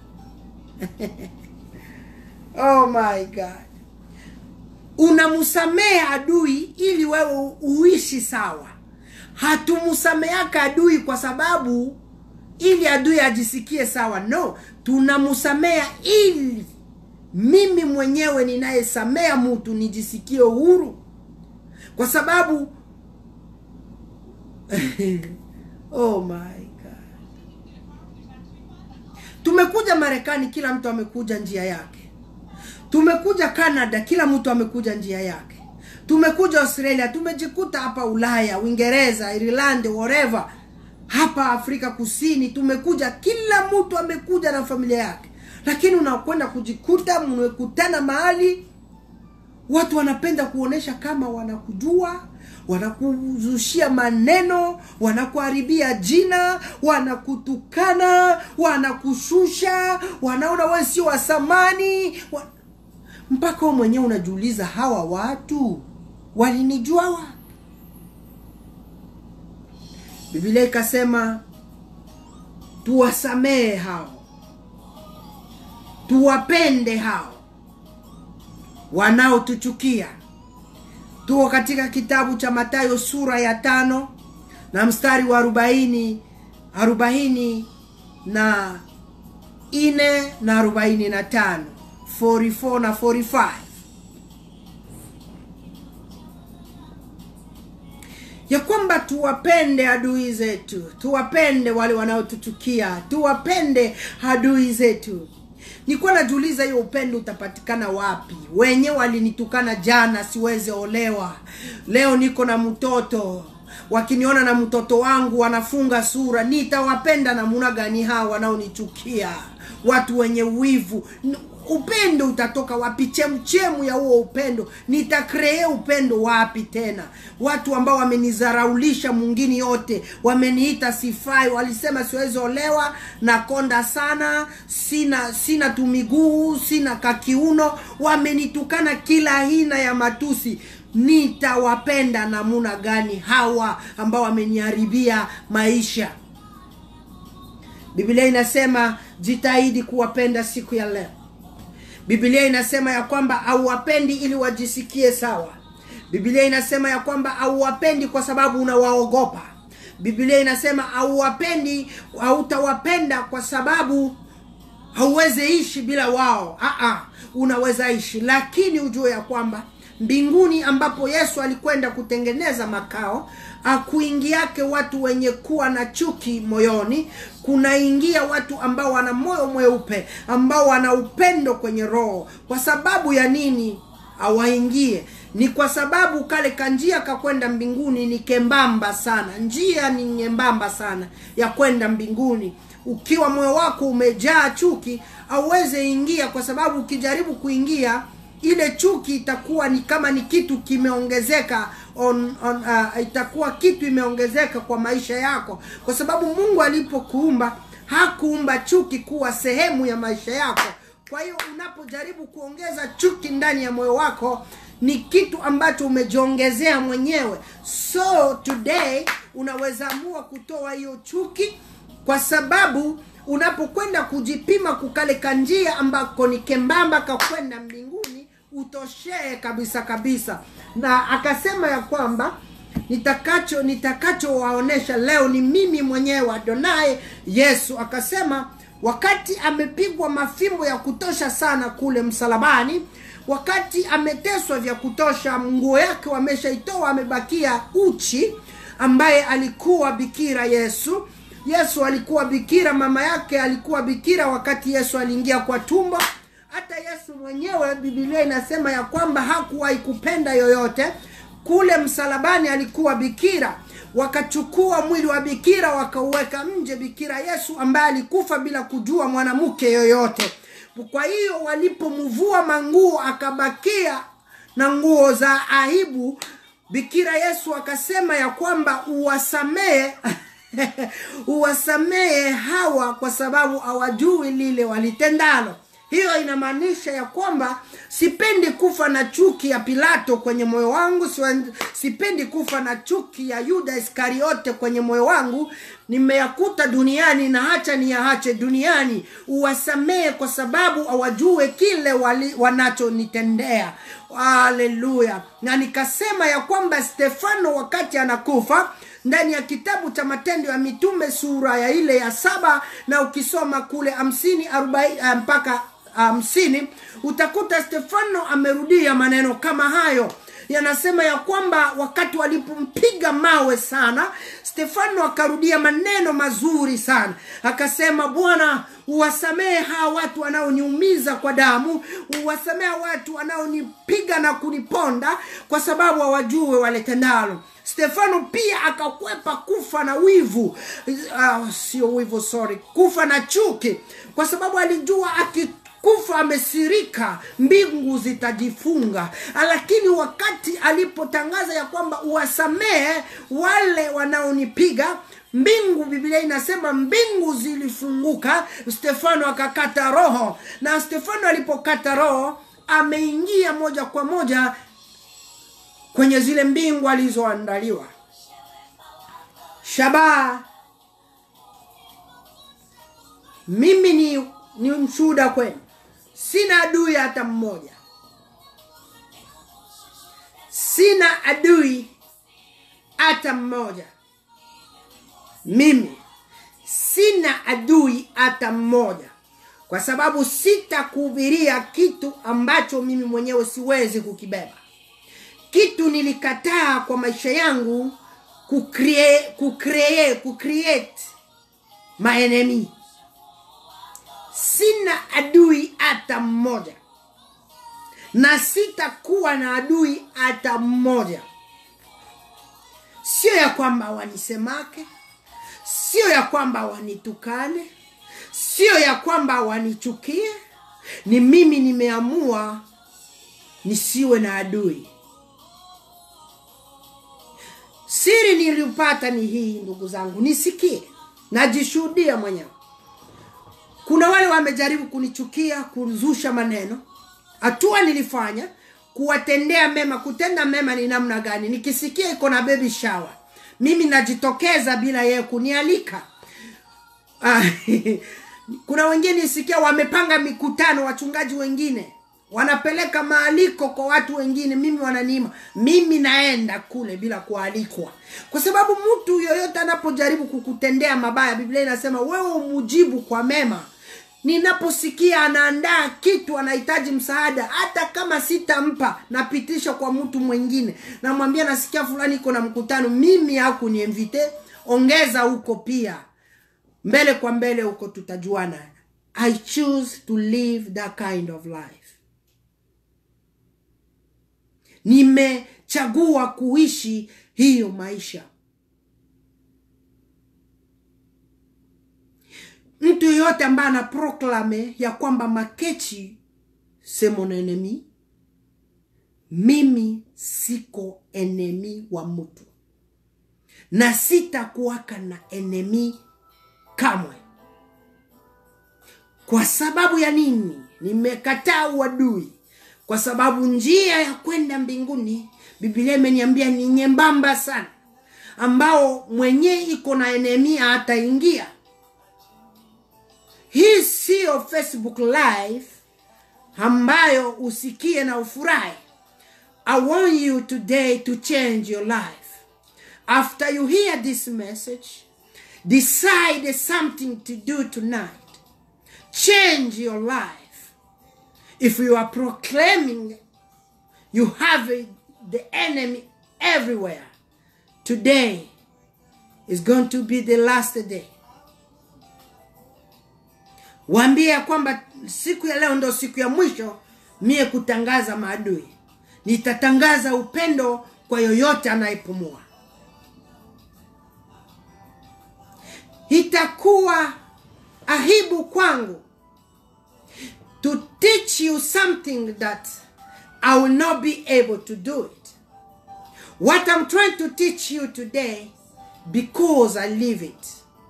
oh my god unamsamea adui ili wewe uishi sawa hatumsameaka adui kwa sababu ili adui ajisikie sawa no tunamsamea ili mimi mwenyewe ninayesamea mtu nijisikie uhuru kwa sababu oh my god tumekuja marekani kila mtu amekuja njia yake tumekuja canada kila mtu amekuja njia yake tumekuja australia tumejikuta hapa ulaya uingereza ireland whatever hapa afrika kusini tumekuja kila mtu amekuja na familia yake lakini unakwenda kujikuta mmekutana mahali watu wanapenda kuonesha kama wanakujua wanakuzushia maneno wanakuharibia jina wanakutukana wanakushusha wanaona wewe sio wa thamani wa... mpaka wewe mwenyewe unajiuliza hawa watu walinijua wapi biblia ikasema tuwasamehe hao tuwapende hao wanaotuchukia tuko katika kitabu cha matayo sura ya tano na mstari wa arobaini arobaini na ine na arobaini na tano 44 na 45 ya kwamba tuwapende adui zetu tuwapende wale wanaotuchukia tuwapende adui zetu nilikuwa najiuliza hiyo upendo utapatikana wapi wenye walinitukana jana siweze olewa leo niko na mtoto wakiniona na mtoto wangu wanafunga sura nitawapenda namuna gani hawa wanaonichukia watu wenye wivu N- upendo utatoka wapi chemchemu ya huo upendo nitakree upendo wapi tena watu ambao wamenizaraulisha mwingine yote wameniita sifai walisema siwezi olewa nakonda sana sina sina tumiguu sina kakiuno wamenitukana kila aina ya matusi nitawapenda namuna gani hawa ambao wameniharibia maisha biblia inasema jitahidi kuwapenda siku ya leo biblia inasema ya kwamba hauwapendi ili wajisikie sawa biblia inasema ya kwamba hauwapendi kwa sababu unawaogopa biblia inasema hauwapendi hautawapenda kwa sababu hauwezi ishi bila wao Aa, unaweza ishi lakini ujue ya kwamba mbinguni ambapo yesu alikwenda kutengeneza makao akuingiake watu wenye kuwa na chuki moyoni kunaingia watu ambao wana moyo mweupe ambao wana upendo kwenye roho kwa sababu ya nini awaingie ni kwa sababu kale kanjia kakwenda mbinguni ni kembamba sana njia ni nyembamba sana ya kwenda mbinguni ukiwa moyo wako umejaa chuki auweze ingia kwa sababu ukijaribu kuingia ile chuki itakuwa ni kama ni kitu kimeongezeka on, on, uh, itakuwa kitu imeongezeka kwa maisha yako kwa sababu mungu alipokuumba hakuumba chuki kuwa sehemu ya maisha yako kwa hiyo unapojaribu kuongeza chuki ndani ya moyo wako ni kitu ambacho umejiongezea mwenyewe so today unaweza amua kutoa hiyo chuki kwa sababu unapokwenda kujipima kukale kanjia ambako ni kembamba kakwenda mbinguni utoshee kabisa kabisa na akasema ya kwamba nitakacho nitakachowaonesha leo ni mimi mwenyewe adonai yesu akasema wakati amepigwa mafimbo ya kutosha sana kule msalabani wakati ameteswa vya kutosha nguo yake wameshaitoa amebakia uchi ambaye alikuwa bikira yesu yesu alikuwa bikira mama yake alikuwa bikira wakati yesu aliingia kwa tumbo hata yesu mwenyewe bibilia inasema ya kwamba hakuwahi kupenda yoyote kule msalabani alikuwa bikira wakachukua mwili wa bikira wakauweka nje bikira yesu ambaye alikufa bila kujua mwanamke yoyote kwa hiyo walipomvua manguo akabakia na nguo za aibu bikira yesu akasema ya kwamba uwasamehe uwasamehe hawa kwa sababu hawajui lile walitendalo hiyo inamaanisha ya kwamba sipendi kufa na chuki ya pilato kwenye moyo wangu siwa- sipendi kufa na chuki ya yuda iskariote kwenye moyo wangu nimeyakuta duniani na hacha niyaache duniani uwasamehe kwa sababu hawajue kile wali- wanachonitendea haleluya na nikasema ya kwamba stefano wakati anakufa ndani ya kitabu cha matendo ya mitume sura ya ile ya saba na ukisoma kule hamsini arobaini ah, mpaka hamsini utakuta stefano amerudia maneno kama hayo yanasema ya kwamba wakati walipompiga mawe sana stefano akarudia maneno mazuri sana akasema bwana uwasamehe hawa watu wanaoniumiza kwa damu uwasamehe hawa watu wanaonipiga na kuniponda kwa sababu hawajue waletendalo stefano pia akakwepa kufa na wivu uh, sio wivu sorry kufa na chuki kwa sababu alijua aki kufa amesirika mbingu zitajifunga lakini wakati alipotangaza ya kwamba uwasamehe wale wanaonipiga mbingu biblia inasema mbingu zilifunguka stefano akakata roho na stefano alipokata roho ameingia moja kwa moja kwenye zile mbingu alizoandaliwa shabaha mimi ni, ni mshuhuda kwenu sina adui hata mmoja sina adui hata mmoja mimi sina adui hata mmoja kwa sababu sitakuhubiria kitu ambacho mimi mwenyewe siwezi kukibeba kitu nilikataa kwa maisha yangu kucreate, kucreate, kucreate maenemi sina adui hata mmoja na sitakuwa na adui hata mmoja sio ya kwamba wanisemake sio ya kwamba wanitukane sio ya kwamba wanichukie ni mimi nimeamua nisiwe na adui siri niliyopata ni hii ndugu zangu nisikie najishuhudia mwenyewe kuna wale wamejaribu kunichukia kuzusha maneno hatua nilifanya kuwatendea mema kutenda mema ni namna gani nikisikia iko na baby shower mimi najitokeza bila yeye kunialika Ah, kuna wengine nisikia wamepanga mikutano wachungaji wengine wanapeleka maaliko kwa watu wengine mimi wananiima mimi naenda kule bila kualikwa kwa sababu mtu yoyote anapojaribu kukutendea mabaya biblia inasema wewe umujibu kwa mema ninaposikia anaandaa kitu anahitaji msaada hata kama sitampa napitisha kwa mtu mwingine namwambia nasikia fulani iko na mkutano mimi hakuniemvite ongeza huko pia mbele kwa mbele huko tutajuana i choose to live that kind of life nimechagua kuishi hiyo maisha mtu yoyote ambaye ana proklame ya kwamba makechi c'est mon ennemi mimi siko enemi wa mtu na sitakuwaka na enemi kamwe kwa sababu ya nini nimekataa uadui kwa sababu njia ya kwenda mbinguni biblia imeniambia ni nyembamba sana ambao mwenyewe iko na enemia ataingia hii siyo facebook live ambayo usikie na ufurahi i want you today to change your life after you hear this message decide something to do tonight change your life if you are proclaiming you have a, the enemy everywhere today is going to be the last day waambie ya kwamba siku ya leo ndo siku ya mwisho mie kutangaza maadui nitatangaza upendo kwa yoyote anayepumua itakuwa ahibu kwangu to teach you something that I will not be able to do it. What I'm trying to teach you today, because I live it.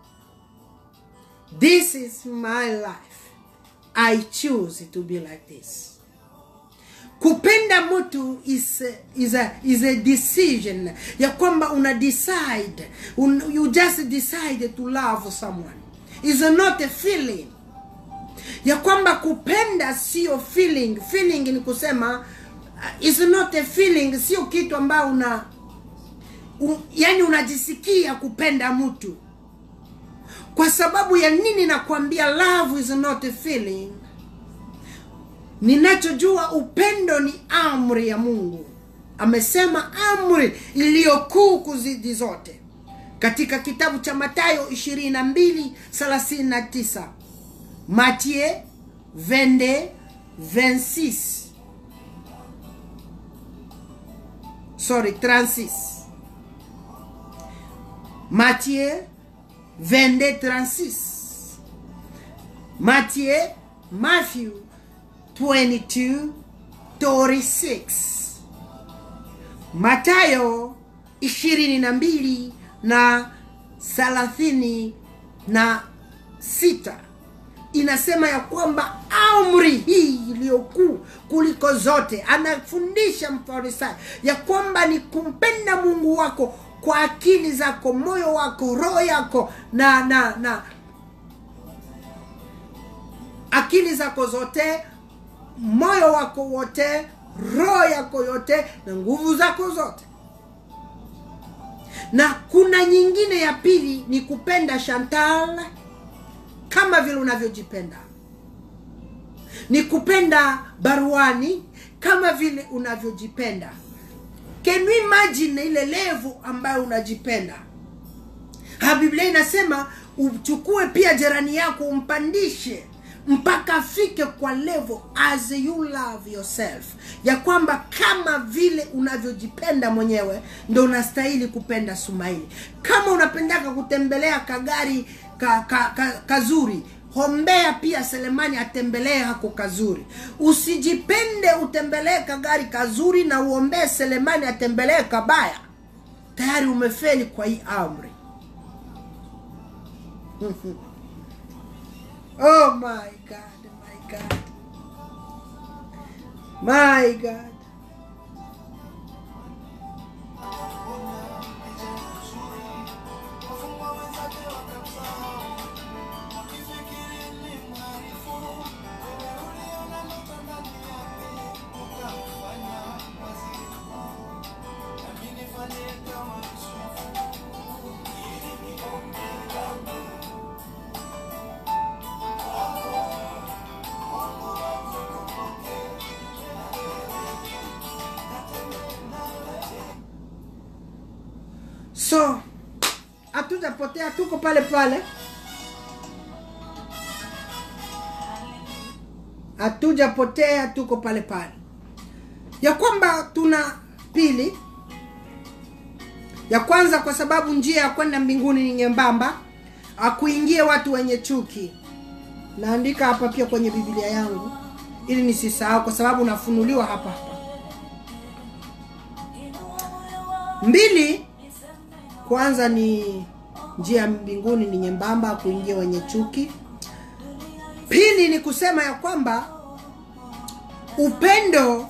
This is my life. I choose to be like this. kupenda mtu is a, is a, is a decision ya kwamba una decide un, you just decide to love someone is not a feeling ya kwamba kupenda sio feeling feeling ni kusema uh, is not a feeling sio kitu ambayo una u, yani unajisikia kupenda mtu kwa sababu ya nini nakwambia love is not a feeling ninachojua upendo ni amri ya mungu amesema amri iliyokuu kuzidi zote katika kitabu cha matayo 22:39 matie 22 26 sorry 36 matie 22 36 matie matthew 22 36 matayo ishirini na mbili na thelathini na sita inasema ya kwamba amri hii iliyokuu kuliko zote anafundisha mfarisayo ya kwamba ni kumpenda mungu wako kwa akili zako moyo wako roho yako na na na akili zako zote moyo wako wote roho yako yote na nguvu zako zote na kuna nyingine ya pili ni kupenda Chantal kama vile unavyojipenda, ni kupenda baruani kama vile unavyojipenda. Can you imagine ile levu ambayo unajipenda? Ha, Biblia inasema uchukue pia jirani yako umpandishe mpaka afike kwa level as you love yourself, ya kwamba kama vile unavyojipenda mwenyewe ndo unastahili kupenda Sumaili. Kama unapendaka kutembelea kagari ka, ka, ka, kazuri hombea pia Selemani atembelee hako kazuri. Usijipende utembelee kagari kazuri na uombee Selemani atembelee kabaya, tayari umefeli kwa hii amri. Oh my God, my God. My God. So hatujapotea, tuko pale pale, hatujapotea, tuko pale pale, ya kwamba tuna pili ya kwanza, kwa sababu njia ya kwenda mbinguni ni nyembamba, akuingie watu wenye chuki. Naandika hapa pia kwenye Biblia yangu ili nisisahau, kwa sababu nafunuliwa hapa hapa. Mbili, kwanza ni njia ya mbinguni ni nyembamba, kuingia wenye chuki. Pili ni kusema ya kwamba upendo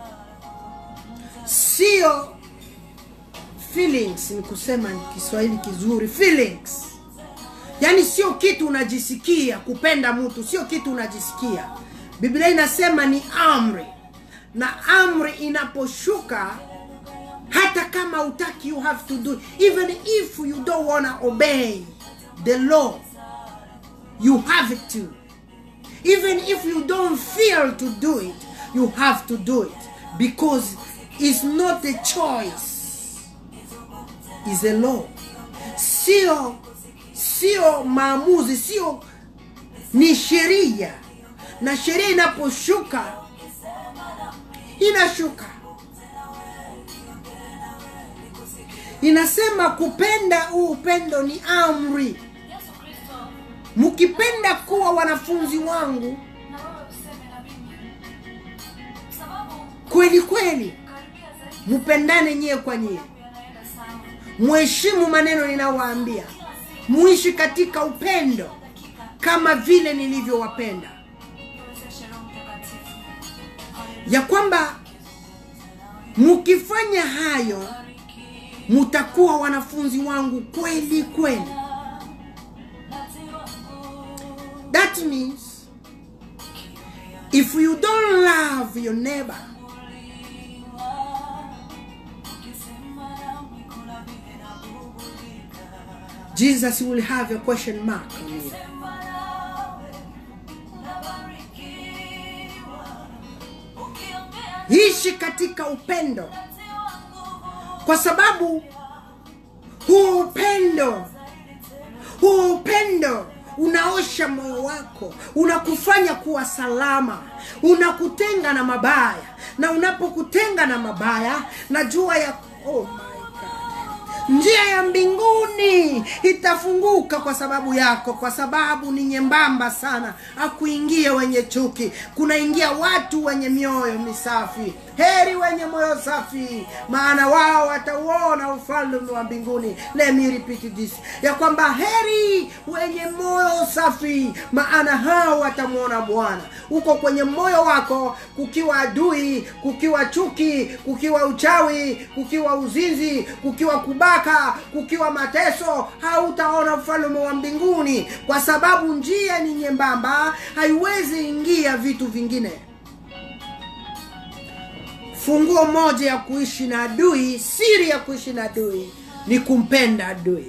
sio feelings, ni kusema ni Kiswahili kizuri feelings, yaani sio kitu unajisikia. Kupenda mtu sio kitu unajisikia. Biblia inasema ni amri, na amri inaposhuka hata kama utaki you have to do it. even if you don't wanna obey the law you have it to even if you don't feel to do it you have to do it because it's not a choice is a law sio sio maamuzi sio ni sheria na sheria inaposhuka inashuka inasema kupenda huu upendo ni amri mkipenda kuwa wanafunzi wangu na wewe useme na mimi sababu kweli kweli karibia zaidi mpendane nyie kwa nyie yanaenda sawa mheshimu maneno ninayowaambia muishi katika upendo kama vile nilivyowapenda niwezeshe roho mtakatifu ya kwamba mkifanya hayo mtakuwa wanafunzi wangu kweli kweli that means if you don't love your neighbor jesus will have a question mark on you ishi katika upendo kwa sababu huo upendo huo upendo unaosha moyo wako unakufanya kuwa salama unakutenga na mabaya na unapokutenga na mabaya najua ya oh my God. njia ya mbinguni itafunguka kwa sababu yako kwa sababu ni nyembamba sana akuingie wenye chuki kunaingia watu wenye mioyo misafi heri wenye moyo safi maana wao watauona ufalme wa mbinguni Let me repeat this ya kwamba heri wenye moyo safi maana hao watamwona bwana uko kwenye moyo wako kukiwa adui kukiwa chuki kukiwa uchawi kukiwa uzinzi kukiwa kubaka kukiwa mateso hautaona ufalme wa mbinguni kwa sababu njia ni nyembamba haiwezi ingia vitu vingine funguo moja ya kuishi na adui siri ya kuishi na adui ni kumpenda adui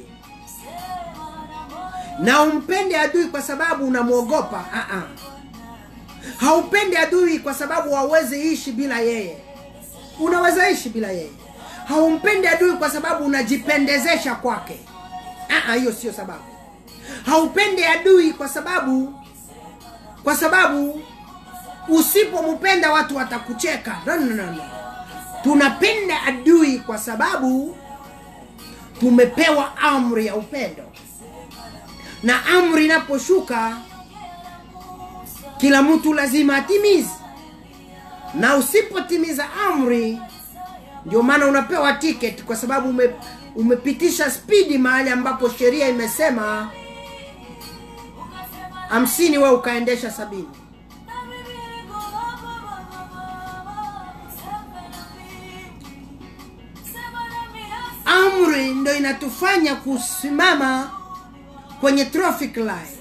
na umpende adui kwa sababu unamwogopa uh-uh. haupendi adui kwa sababu hauwezi ishi bila yeye unaweza ishi bila yeye haumpendi adui kwa sababu unajipendezesha kwake Ah, ah, hiyo sio sababu haupendi adui kwa sababu kwa sababu usipompenda watu watakucheka no, no, no, no. tunapenda adui kwa sababu tumepewa amri ya upendo na amri inaposhuka kila mtu lazima atimize na usipotimiza amri ndio maana unapewa ticket kwa sababu ume, umepitisha spidi mahali ambapo sheria imesema hamsini we ukaendesha sabini amri ndo inatufanya kusimama kwenye traffic light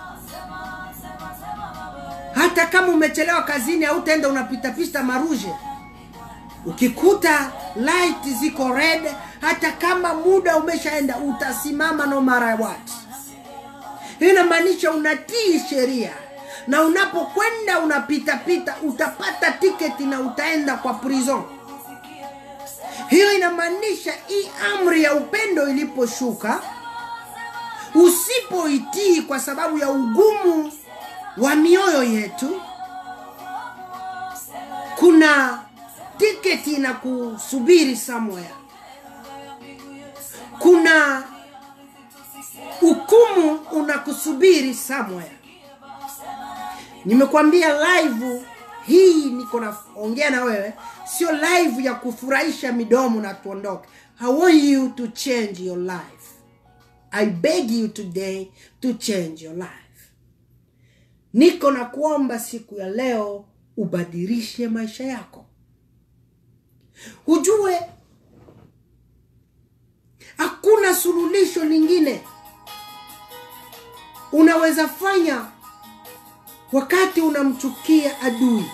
hata kama umechelewa kazini au utaenda unapitapita maruje ukikuta light ziko red hata kama muda umeshaenda utasimama no mara what hii inamaanisha unatii sheria na unapokwenda unapitapita utapata tiketi na utaenda kwa prison hiyo inamaanisha hii amri ya upendo iliposhuka usipoitii kwa sababu ya ugumu wa mioyo yetu kuna tiketi na kusubiri somewhere kuna hukumu unakusubiri somewhere nimekwambia live hii niko naongea na wewe sio live ya kufurahisha midomo na tuondoke i want you to change your life i beg you today to change your life niko na kuomba siku ya leo ubadilishe maisha yako ujue hakuna suluhisho lingine unaweza fanya wakati unamchukia adui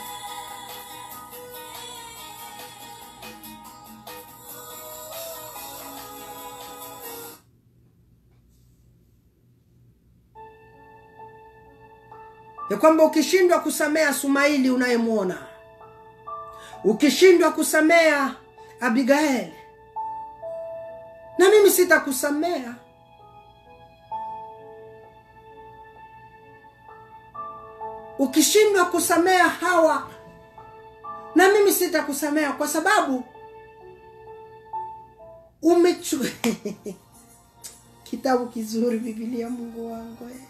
ya kwamba ukishindwa kusamea sumaili unayemwona ukishindwa kusamea abigaeli na mimi sitakusamea ukishindwa kusamea hawa na mimi sitakusamea kwa sababu umechu kitabu kizuri bibilia mungu wangu eh.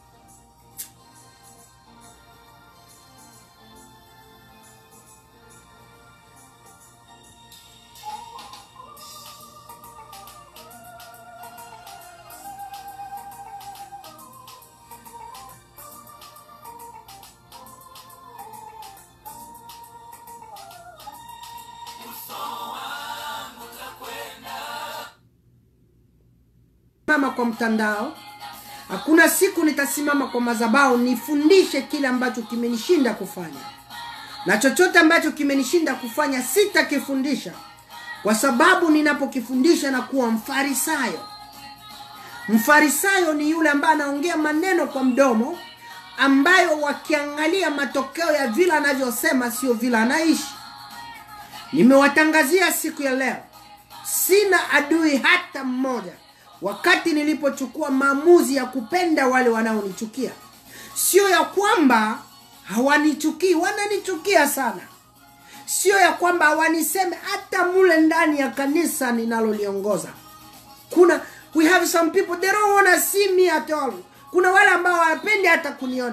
simama kwa mtandao hakuna siku nitasimama kwa madhabahu nifundishe kile ambacho kimenishinda kufanya na chochote ambacho kimenishinda kufanya sitakifundisha kwa sababu ninapokifundisha na kuwa mfarisayo mfarisayo ni yule ambaye anaongea maneno kwa mdomo ambayo wakiangalia matokeo ya vile anavyosema sio vile anaishi nimewatangazia siku ya leo sina adui hata mmoja wakati nilipochukua maamuzi ya kupenda wale wanaonichukia sio ya kwamba hawanichukii wananichukia sana sio ya kwamba hawaniseme hata mule ndani ya kanisa ninaloliongoza kuna we have some people they don't wanna see me at all kuna wale ambao hawapendi hata kuniona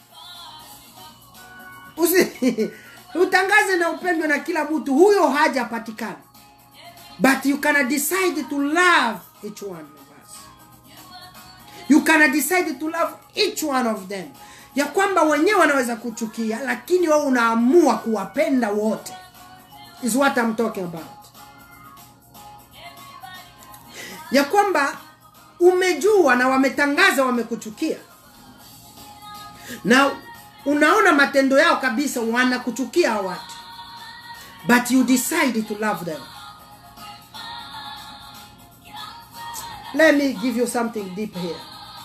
Usi, utangaze na upendwe na kila mtu huyo hajapatikana but you can decide to love each one of us you can decide to love each one of them ya kwamba wenyewe wanaweza kuchukia lakini wewe unaamua kuwapenda wote is what I'm talking about ya kwamba umejua na wametangaza wamekuchukia na unaona matendo yao kabisa wanakuchukia hao watu but you decide to love them let me give you something deep here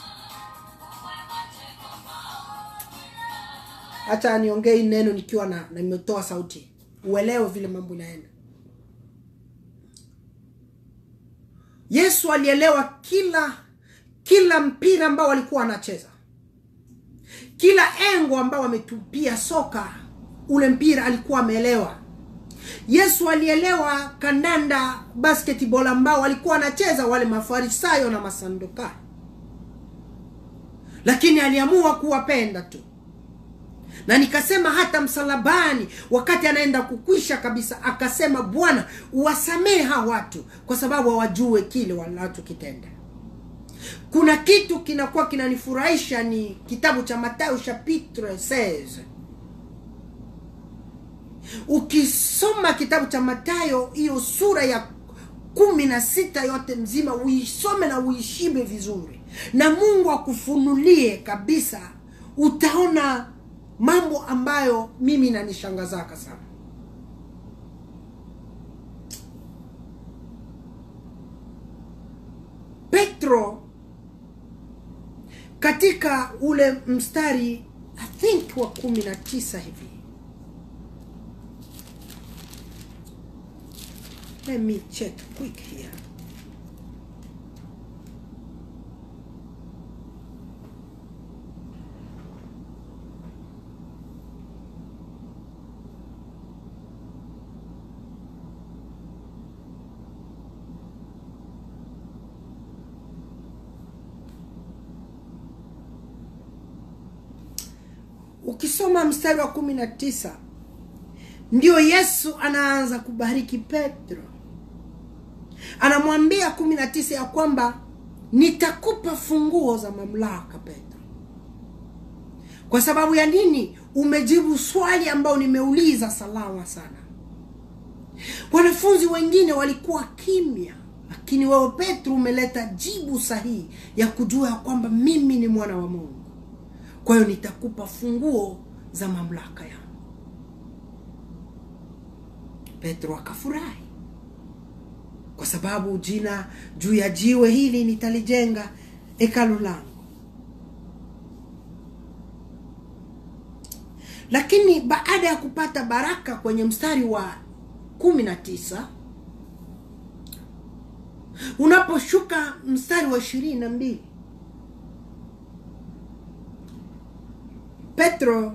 hacha niongee hii neno nikiwa na na nimetoa sauti uelewe vile mambo inaenda yesu alielewa kila kila mpira ambao walikuwa wanacheza kila engo ambao wametupia soka ule mpira alikuwa ameelewa yesu alielewa kandanda basketball ambao walikuwa wanacheza wale mafarisayo na masandukayo lakini aliamua kuwapenda tu na nikasema hata msalabani wakati anaenda kukwisha kabisa akasema bwana uwasamehe hawa watu kwa sababu hawajue kile wanachokitenda kuna kitu kinakuwa kinanifurahisha ni kitabu cha matayo chapitre 16 ukisoma kitabu cha matayo hiyo sura ya kumi na sita yote mzima uisome na uishibe vizuri na mungu akufunulie kabisa utaona mambo ambayo mimi nanishangazaka sana petro katika ule mstari i think wa kumi na tisa hivi let me check quick here ukisoma mstari wa kumi na tisa ndio yesu anaanza kubariki petro anamwambia kumi na tisa ya kwamba nitakupa funguo za mamlaka petro kwa sababu ya nini umejibu swali ambayo nimeuliza salama sana wanafunzi wengine walikuwa kimya lakini wewe petro umeleta jibu sahihi ya kujua ya kwamba mimi ni mwana wa mungu kwa hiyo nitakupa funguo za mamlaka yangu petro akafurahi kwa sababu jina juu ya jiwe hili nitalijenga hekalu langu lakini baada ya kupata baraka kwenye mstari wa kumi na tisa unaposhuka mstari wa ishirini na mbili petro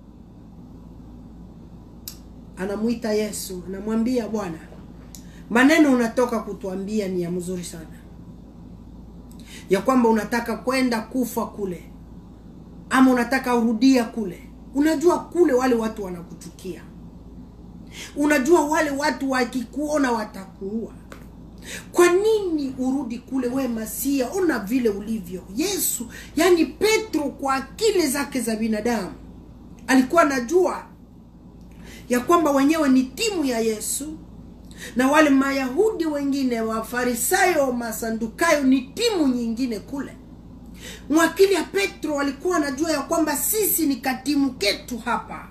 anamwita yesu anamwambia bwana maneno unatoka kutuambia ni ya mzuri sana ya kwamba unataka kwenda kufa kule ama unataka urudia kule unajua kule wale watu wanakuchukia unajua wale watu wakikuona watakuua kwa nini urudi kule we masia ona vile ulivyo yesu yaani petro kwa akili zake za binadamu alikuwa anajua ya kwamba wenyewe ni timu ya yesu na wale mayahudi wengine wafarisayo masandukayo ni timu nyingine kule mwakili ya petro alikuwa anajua ya kwamba sisi ni katimu ketu hapa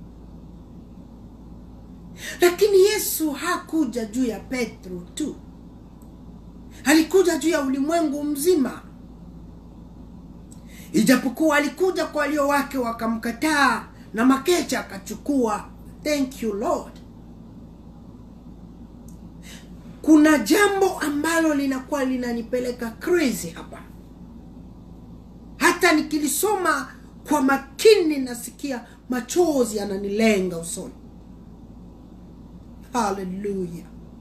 lakini yesu hakuja juu ya petro tu alikuja juu ya ulimwengu mzima ijapokuwa alikuja kwa walio wake wakamkataa na makecha akachukua thank you lord kuna jambo ambalo linakuwa linanipeleka crazy hapa hata nikilisoma kwa makini nasikia machozi yananilenga usoni haleluya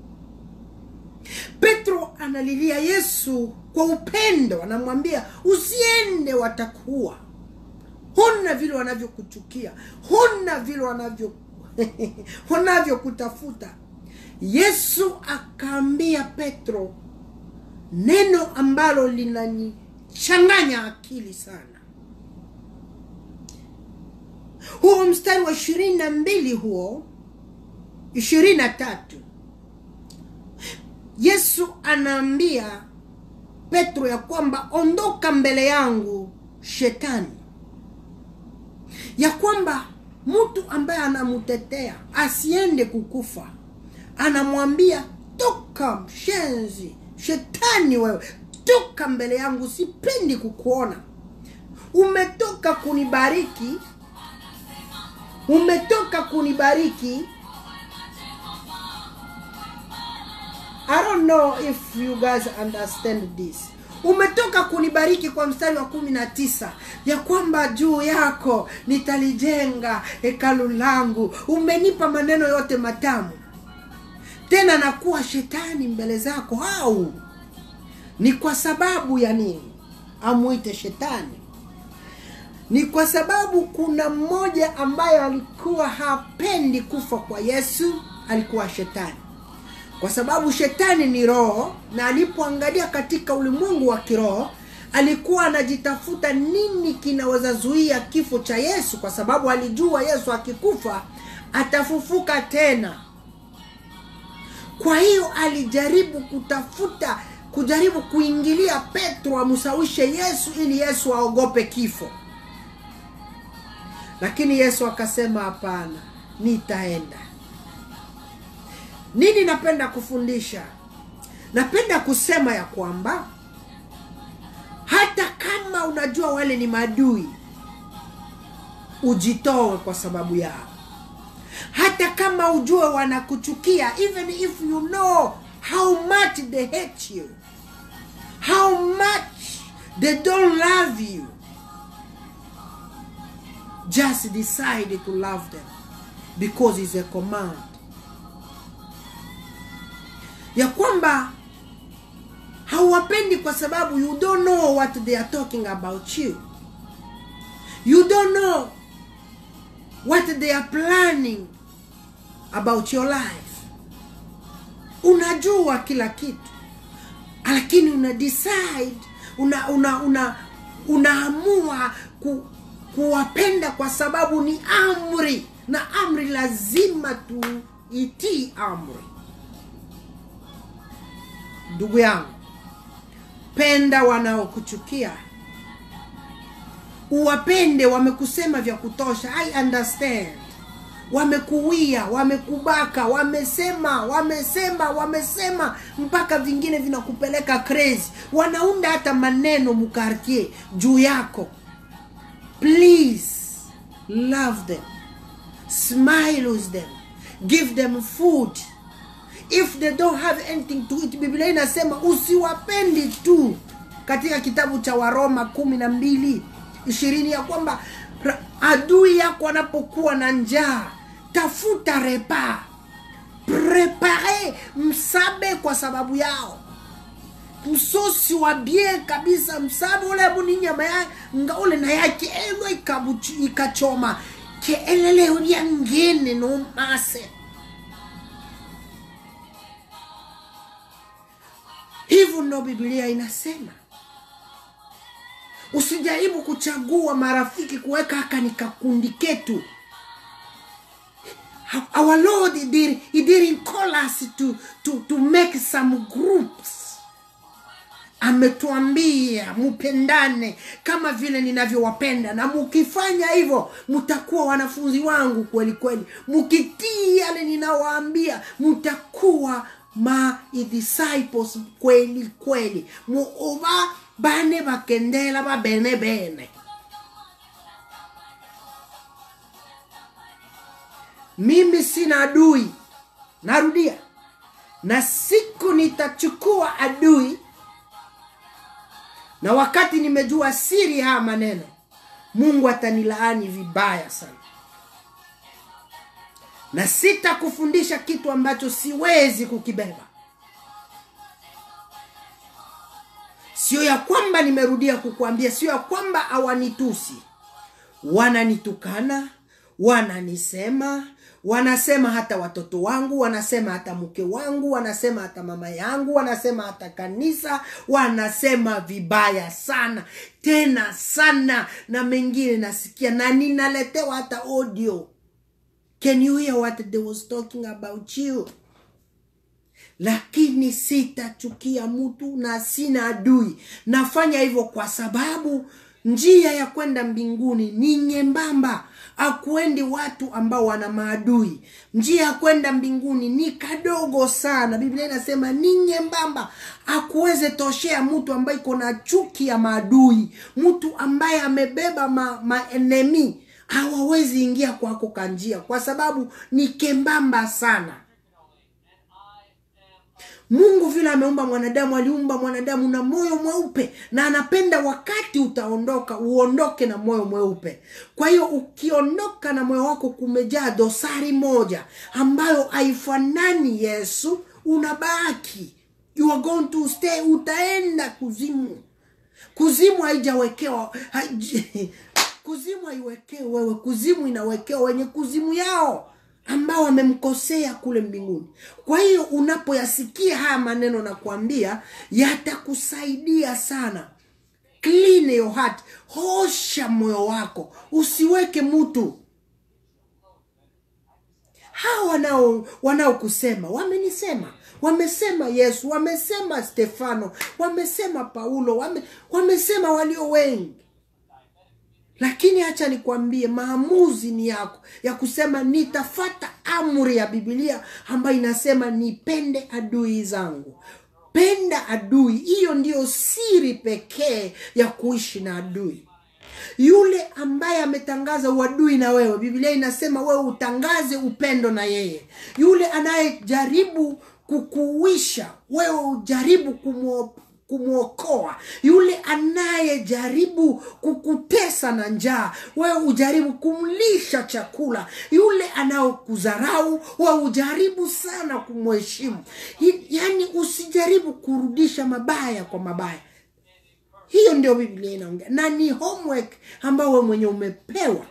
petro analilia yesu kwa upendo anamwambia usiende watakuwa huna vile wanavyokuchukia huna vile wanavyo wanavyokutafuta yesu akaambia petro neno ambalo linanichanganya akili sana huo mstari wa ishirini na mbili huo ishirini na tatu yesu anaambia petro ya kwamba ondoka mbele yangu shetani ya kwamba mtu ambaye anamtetea asiende kukufa anamwambia toka mshenzi shetani wewe toka mbele yangu sipendi kukuona umetoka kunibariki umetoka kunibariki I don't know if you guys understand this. Umetoka kunibariki kwa mstari wa kumi na tisa ya kwamba juu yako nitalijenga hekalu langu. Umenipa maneno yote matamu, tena nakuwa shetani mbele zako. Au ni kwa sababu ya nini amwite shetani? Ni kwa sababu kuna mmoja ambaye alikuwa hapendi kufa kwa Yesu, alikuwa shetani kwa sababu shetani ni roho na alipoangalia katika ulimwengu wa kiroho alikuwa anajitafuta nini kinaweza zuia kifo cha yesu kwa sababu alijua yesu akikufa atafufuka tena kwa hiyo alijaribu kutafuta kujaribu kuingilia petro amsawishe yesu ili yesu aogope kifo lakini yesu akasema hapana nitaenda nini napenda kufundisha napenda kusema ya kwamba hata kama unajua wale ni madui ujitoe kwa sababu yao hata kama ujue wanakuchukia even if you know how much they hate you how much they don't love you just decide to love them because it's a command ya kwamba hauwapendi kwa sababu you don't know what they are talking about you you don't know what they are planning about your life unajua kila kitu lakini una decide una una una unaamua ku, kuwapenda kwa sababu ni amri na amri lazima tuitii amri ndugu yangu penda wanaokuchukia uwapende wamekusema vya kutosha i understand wamekuwia wamekubaka wamesema wamesema wamesema mpaka vingine vinakupeleka crazy wanaunda hata maneno mukartier juu yako please love them smile with them give them food if they don't have anything to eat biblia inasema usiwapendi tu katika kitabu cha waroma kumi na mbili ishirini ya kwamba ra- adui yako anapokuwa na njaa tafuta repa prepare msabe kwa sababu yao msosi wa bie kabisa msabe ule buni nyama ya nga ule na yake elo ikabuchi ikachoma ke elele ulia ngene no mase hivyo ndo biblia inasema usijaribu kuchagua marafiki kuweka haka ni kakundi ketu our lord he did, he didn't call us to, to, to make some groups ametuambia mupendane kama vile ninavyowapenda na mukifanya hivyo mtakuwa wanafunzi wangu kweli kweli mukitii yale ninawaambia mtakuwa ma disciples kweli kweli muuba bane bakendela babene bene mimi sina adui narudia na siku nitachukua adui na wakati nimejua siri haya maneno mungu atanilaani vibaya sana na sitakufundisha kitu ambacho siwezi kukibeba sio ya kwamba nimerudia kukuambia sio ya kwamba hawanitusi wananitukana wananisema wanasema hata watoto wangu wanasema hata mke wangu wanasema hata mama yangu wanasema hata kanisa wanasema vibaya sana tena sana na mengine nasikia na ninaletewa hata audio can you hear what they was talking about you lakini sitachukia mtu na sina adui nafanya hivyo kwa sababu njia ya kwenda mbinguni ni nyembamba akuendi watu ambao wana maadui njia ya kwenda mbinguni ni kadogo sana biblia inasema ni nyembamba akuweze toshea mtu ambaye iko na chuki ya maadui mtu ambaye amebeba ma, maenemi hawawezi ingia kwako kanjia kwa sababu ni kembamba sana mungu vile ameumba mwanadamu aliumba mwanadamu na moyo mweupe na anapenda wakati utaondoka uondoke na moyo mweupe kwa hiyo ukiondoka na moyo wako kumejaa dosari moja ambayo haifanani yesu unabaki you are going to stay utaenda kuzimu kuzimu haijawekewa haij- kuzimu haiwekewi wewe kuzimu inawekewa wenye kuzimu yao ambao wamemkosea kule mbinguni kwa hiyo unapoyasikia haya maneno na kuambia yatakusaidia sana clean your heart hosha moyo wako usiweke mtu hawa wanao wanaokusema wamenisema wamesema yesu wamesema stefano wamesema paulo wame, wamesema walio wengi lakini hacha nikwambie maamuzi ni yako ya kusema nitafata amri ya bibilia ambayo inasema nipende adui zangu penda adui hiyo ndiyo siri pekee ya kuishi na adui yule ambaye ametangaza uadui na wewe biblia inasema wewe utangaze upendo na yeye yule anayejaribu kukuisha wewe ujaribu kumwo kumwokoa yule anayejaribu kukutesa na njaa wewe ujaribu kumlisha chakula yule anayokudharau wewe ujaribu sana kumheshimu Hi- yaani usijaribu kurudisha mabaya kwa mabaya hiyo ndio biblia inaongea na ni homework ambao we mwenye umepewa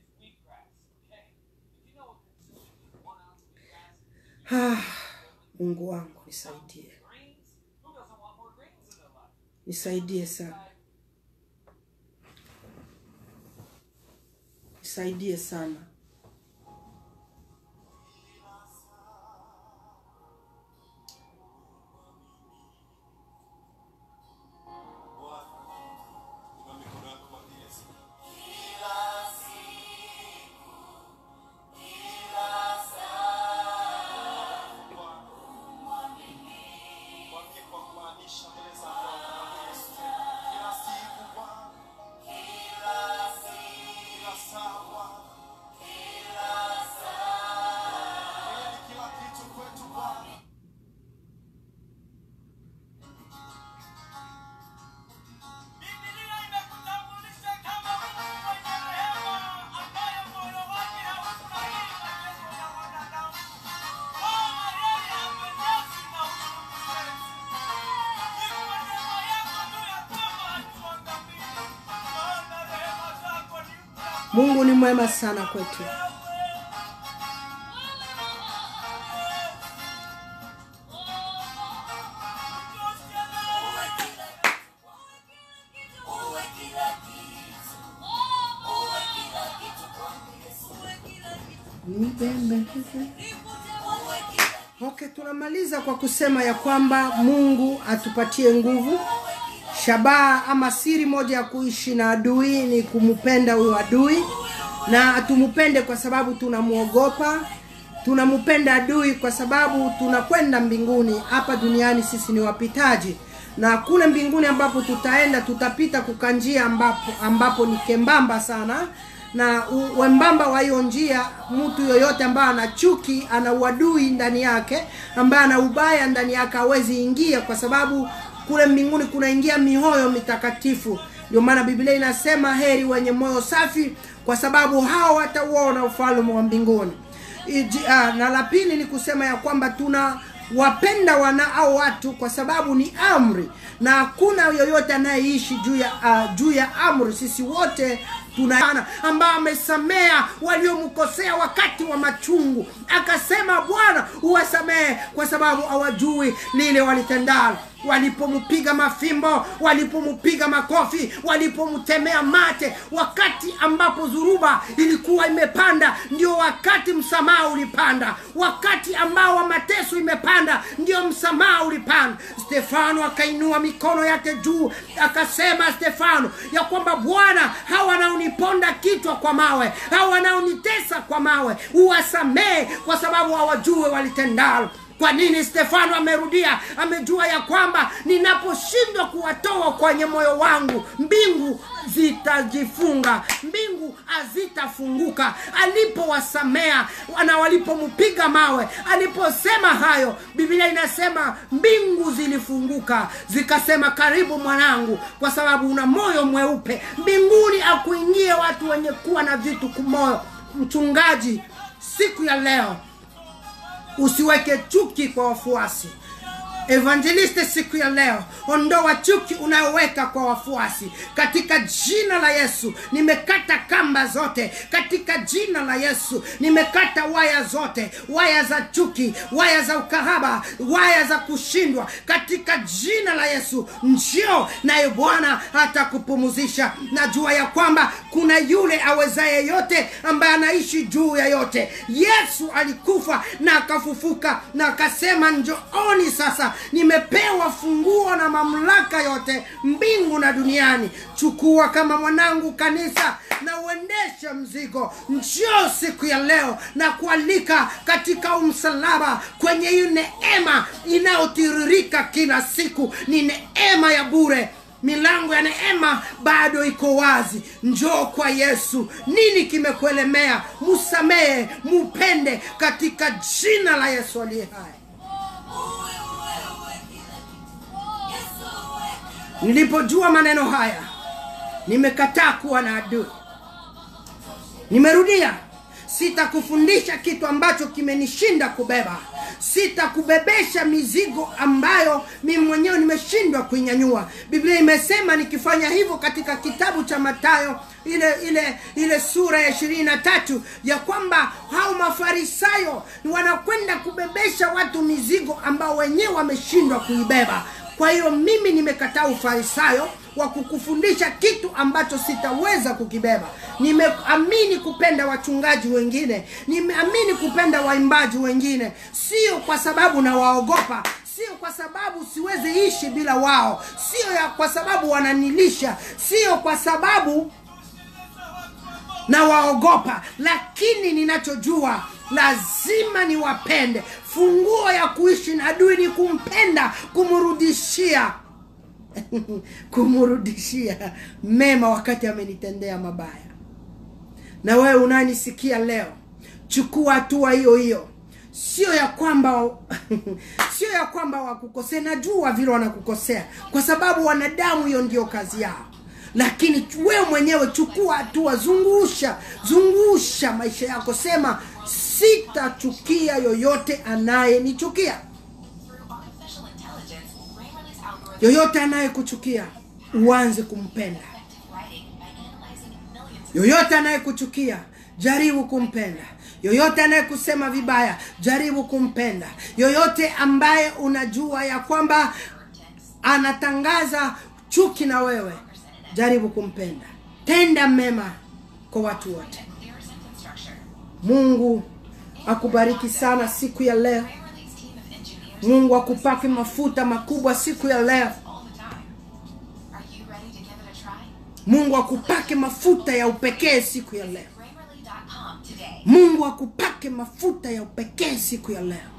ah, mungu wangu nisaidie nisaidie sana nisaidie sana Inua mikono yako mwambie Yesu. Mwambie kwa kumaanisha mbele zako, mwambie Yesu tena. Kila siku Bwana. Kila saa Bwana. Wewe ni kila kitu kwetu Bwana. Biblia imekutambulisha kama Mungu mwenye rehema ambaye moyo wake haufurahii mateso ya wanadamu. Bwana yeye hapendezwi na uchungu wetu. Ni kwa neema yako tu ya kwamba hatuangamii. Maana rehema zako ni mpya mungu ni mwema sana kwetu okay tunamaliza kwa kusema ya kwamba mungu atupatie nguvu shabaha ama siri moja ya kuishi na adui ni kumpenda huyo adui na tumupende kwa sababu tunamwogopa tunampenda adui kwa sababu tunakwenda mbinguni hapa duniani sisi ni wapitaji na kule mbinguni ambapo tutaenda tutapita kukanjia ambapo, ambapo ni kembamba sana na u- wembamba wa hiyo njia mtu yoyote ambaye ana chuki ana uadui ndani yake ambaye ana ubaya ndani yake hawezi ingia kwa sababu kule mbinguni kunaingia mioyo mitakatifu ndio maana biblia inasema heri wenye moyo safi kwa sababu hao watauona ufalme wa mbinguni Iji, ah, na la pili ni kusema ya kwamba tuna wapenda wana au watu kwa sababu ni amri na hakuna yoyote anayeishi juu ya uh, juu ya amri sisi wote tuna ambao amesamea waliomkosea wakati wa machungu akasema bwana uwasamehe kwa sababu hawajui lile walitendalo walipompiga mafimbo walipompiga makofi walipomtemea mate wakati ambapo dhuruba ilikuwa imepanda ndio wakati msamaha ulipanda wakati ambao wa mateso imepanda ndio msamaha ulipanda stefano akainua mikono yake juu akasema stefano ya kwamba bwana hawa wanaoniponda kichwa kwa mawe hawa wanaonitesa kwa mawe uwasamehe kwa sababu hawajue walitendalo kwa nini stefano amerudia amejua ya kwamba ninaposhindwa kuwatoa kwenye moyo wangu mbingu zitajifunga mbingu hazitafunguka alipowasamea na walipompiga mawe aliposema hayo biblia inasema mbingu zilifunguka zikasema karibu mwanangu kwa sababu una moyo mweupe mbinguni akuingie watu wenye kuwa na vitu kumoyo mchungaji siku ya leo usiweke chuki kwa wafuasi evangeliste siku ya leo ondoa chuki unayoweka kwa wafuasi katika jina la yesu nimekata kamba zote katika jina la yesu nimekata waya zote waya za chuki waya za ukahaba waya za kushindwa katika jina la yesu njio naye bwana atakupumuzisha najua ya kwamba kuna yule awezaye yote ambaye anaishi juu ya yote yesu alikufa na akafufuka na akasema njooni sasa nimepewa funguo na mamlaka yote mbingu na duniani chukua kama mwanangu kanisa na uendeshe mzigo njoo siku ya leo na kualika katika umsalaba kwenye hii neema inayotiririka kila siku ni neema ya bure milango ya neema bado iko wazi njoo kwa yesu nini kimekuelemea musamehe mupende katika jina la yesu aliye hai nilipojua maneno haya nimekataa kuwa na adui nimerudia sitakufundisha kitu ambacho kimenishinda kubeba sitakubebesha mizigo ambayo mimi mwenyewe nimeshindwa kuinyanyua biblia imesema nikifanya hivyo katika kitabu cha matayo ile ile ile sura ya ishirini na tatu ya kwamba hao mafarisayo wanakwenda kubebesha watu mizigo ambao wenyewe wameshindwa kuibeba kwa hiyo mimi nimekataa ufarisayo wa kukufundisha kitu ambacho sitaweza kukibeba nimeamini kupenda wachungaji wengine nimeamini kupenda waimbaji wengine sio kwa sababu nawaogopa sio kwa sababu siwezi ishi bila wao sio ya kwa sababu wananilisha sio kwa sababu na waogopa lakini ninachojua lazima niwapende funguo ya kuishi na adui ni kumpenda kumrudishia kumrudishia mema wakati amenitendea mabaya na wewe unanisikia leo chukua hatua hiyo hiyo sio ya kwamba sio ya kwamba wakukosea najua vile wanakukosea kwa sababu wanadamu hiyo ndio kazi yao lakini wewe mwenyewe chukua hatua zungusha zungusha maisha yako sema sitachukia yoyote anayenichukia Through artificial intelligence, Grammarly's algorithm yoyote anayekuchukia uanze kumpenda effective writing by analyzing millions of yoyote anayekuchukia jaribu kumpenda yoyote anayekusema vibaya jaribu kumpenda yoyote ambaye unajua ya kwamba anatangaza chuki na wewe jaribu kumpenda tenda mema kwa watu wote clear sentence structure. mungu akubariki sana siku ya leo Grammarly's team of engineers mungu akupake mafuta makubwa siku ya leo all the time. Are you ready to give it a try? mungu akupake mafuta ya upekee siku ya leo Grammarly.com today. mungu akupake mafuta ya upekee siku ya leo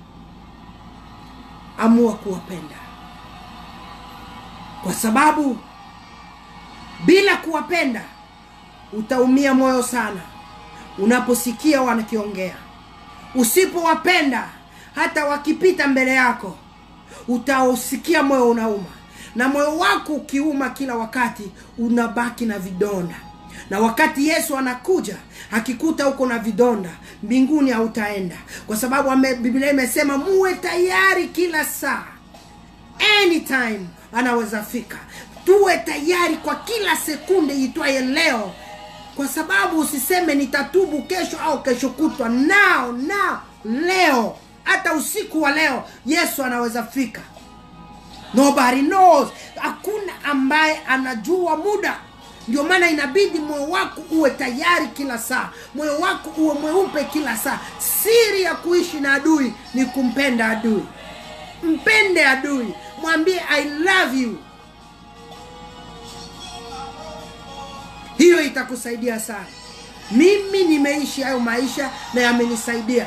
amua kuwapenda kwa sababu bila kuwapenda utaumia moyo sana unaposikia wanakiongea usipowapenda hata wakipita mbele yako utausikia moyo unauma na moyo wako ukiuma kila wakati unabaki na vidonda na wakati yesu anakuja akikuta uko na vidonda mbinguni hautaenda kwa sababu ame, biblia imesema muwe tayari kila saa anytime anaweza fika tuwe tayari kwa kila sekunde itwaye leo kwa sababu usiseme nitatubu kesho au kesho kutwa nao nao leo hata usiku wa leo yesu anaweza fika nobody knows hakuna ambaye anajua muda ndio maana inabidi moyo wako uwe tayari kila saa moyo wako uwe mweupe kila saa siri ya kuishi na adui ni kumpenda adui mpende adui mwambie i love you hiyo itakusaidia sana mimi nimeishi hayo maisha na yamenisaidia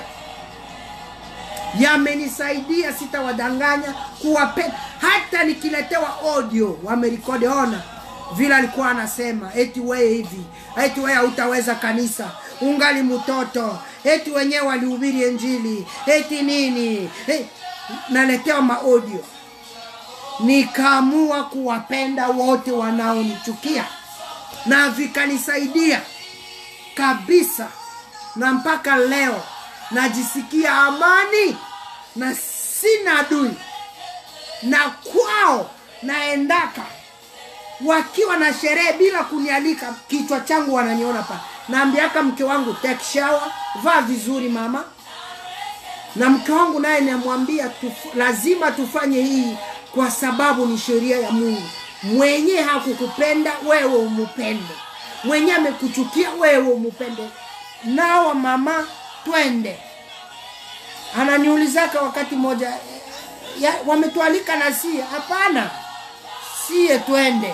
yamenisaidia sitawadanganya kuwapenda hata nikiletewa audio wamerekodi ona vile alikuwa anasema eti weye hivi eti weye hautaweza kanisa ungali mtoto eti wenyewe walihubiri enjili eti nini hey, naletewa maaudio nikaamua kuwapenda wote wanaonichukia na vikanisaidia kabisa na mpaka leo najisikia amani na sina adui na kwao naendaka wakiwa na sherehe bila kunialika kichwa changu wananiona pa naambiaka mke wangu take shower vaa vizuri mama na mke wangu naye namwambia tuf, lazima tufanye hii kwa sababu ni sheria ya mungu mwenye hakukupenda wewe umupende mwenye amekuchukia wewe umupende nawa mama twende ananiulizaka wakati moja ya, wametualika na sie hapana sie twende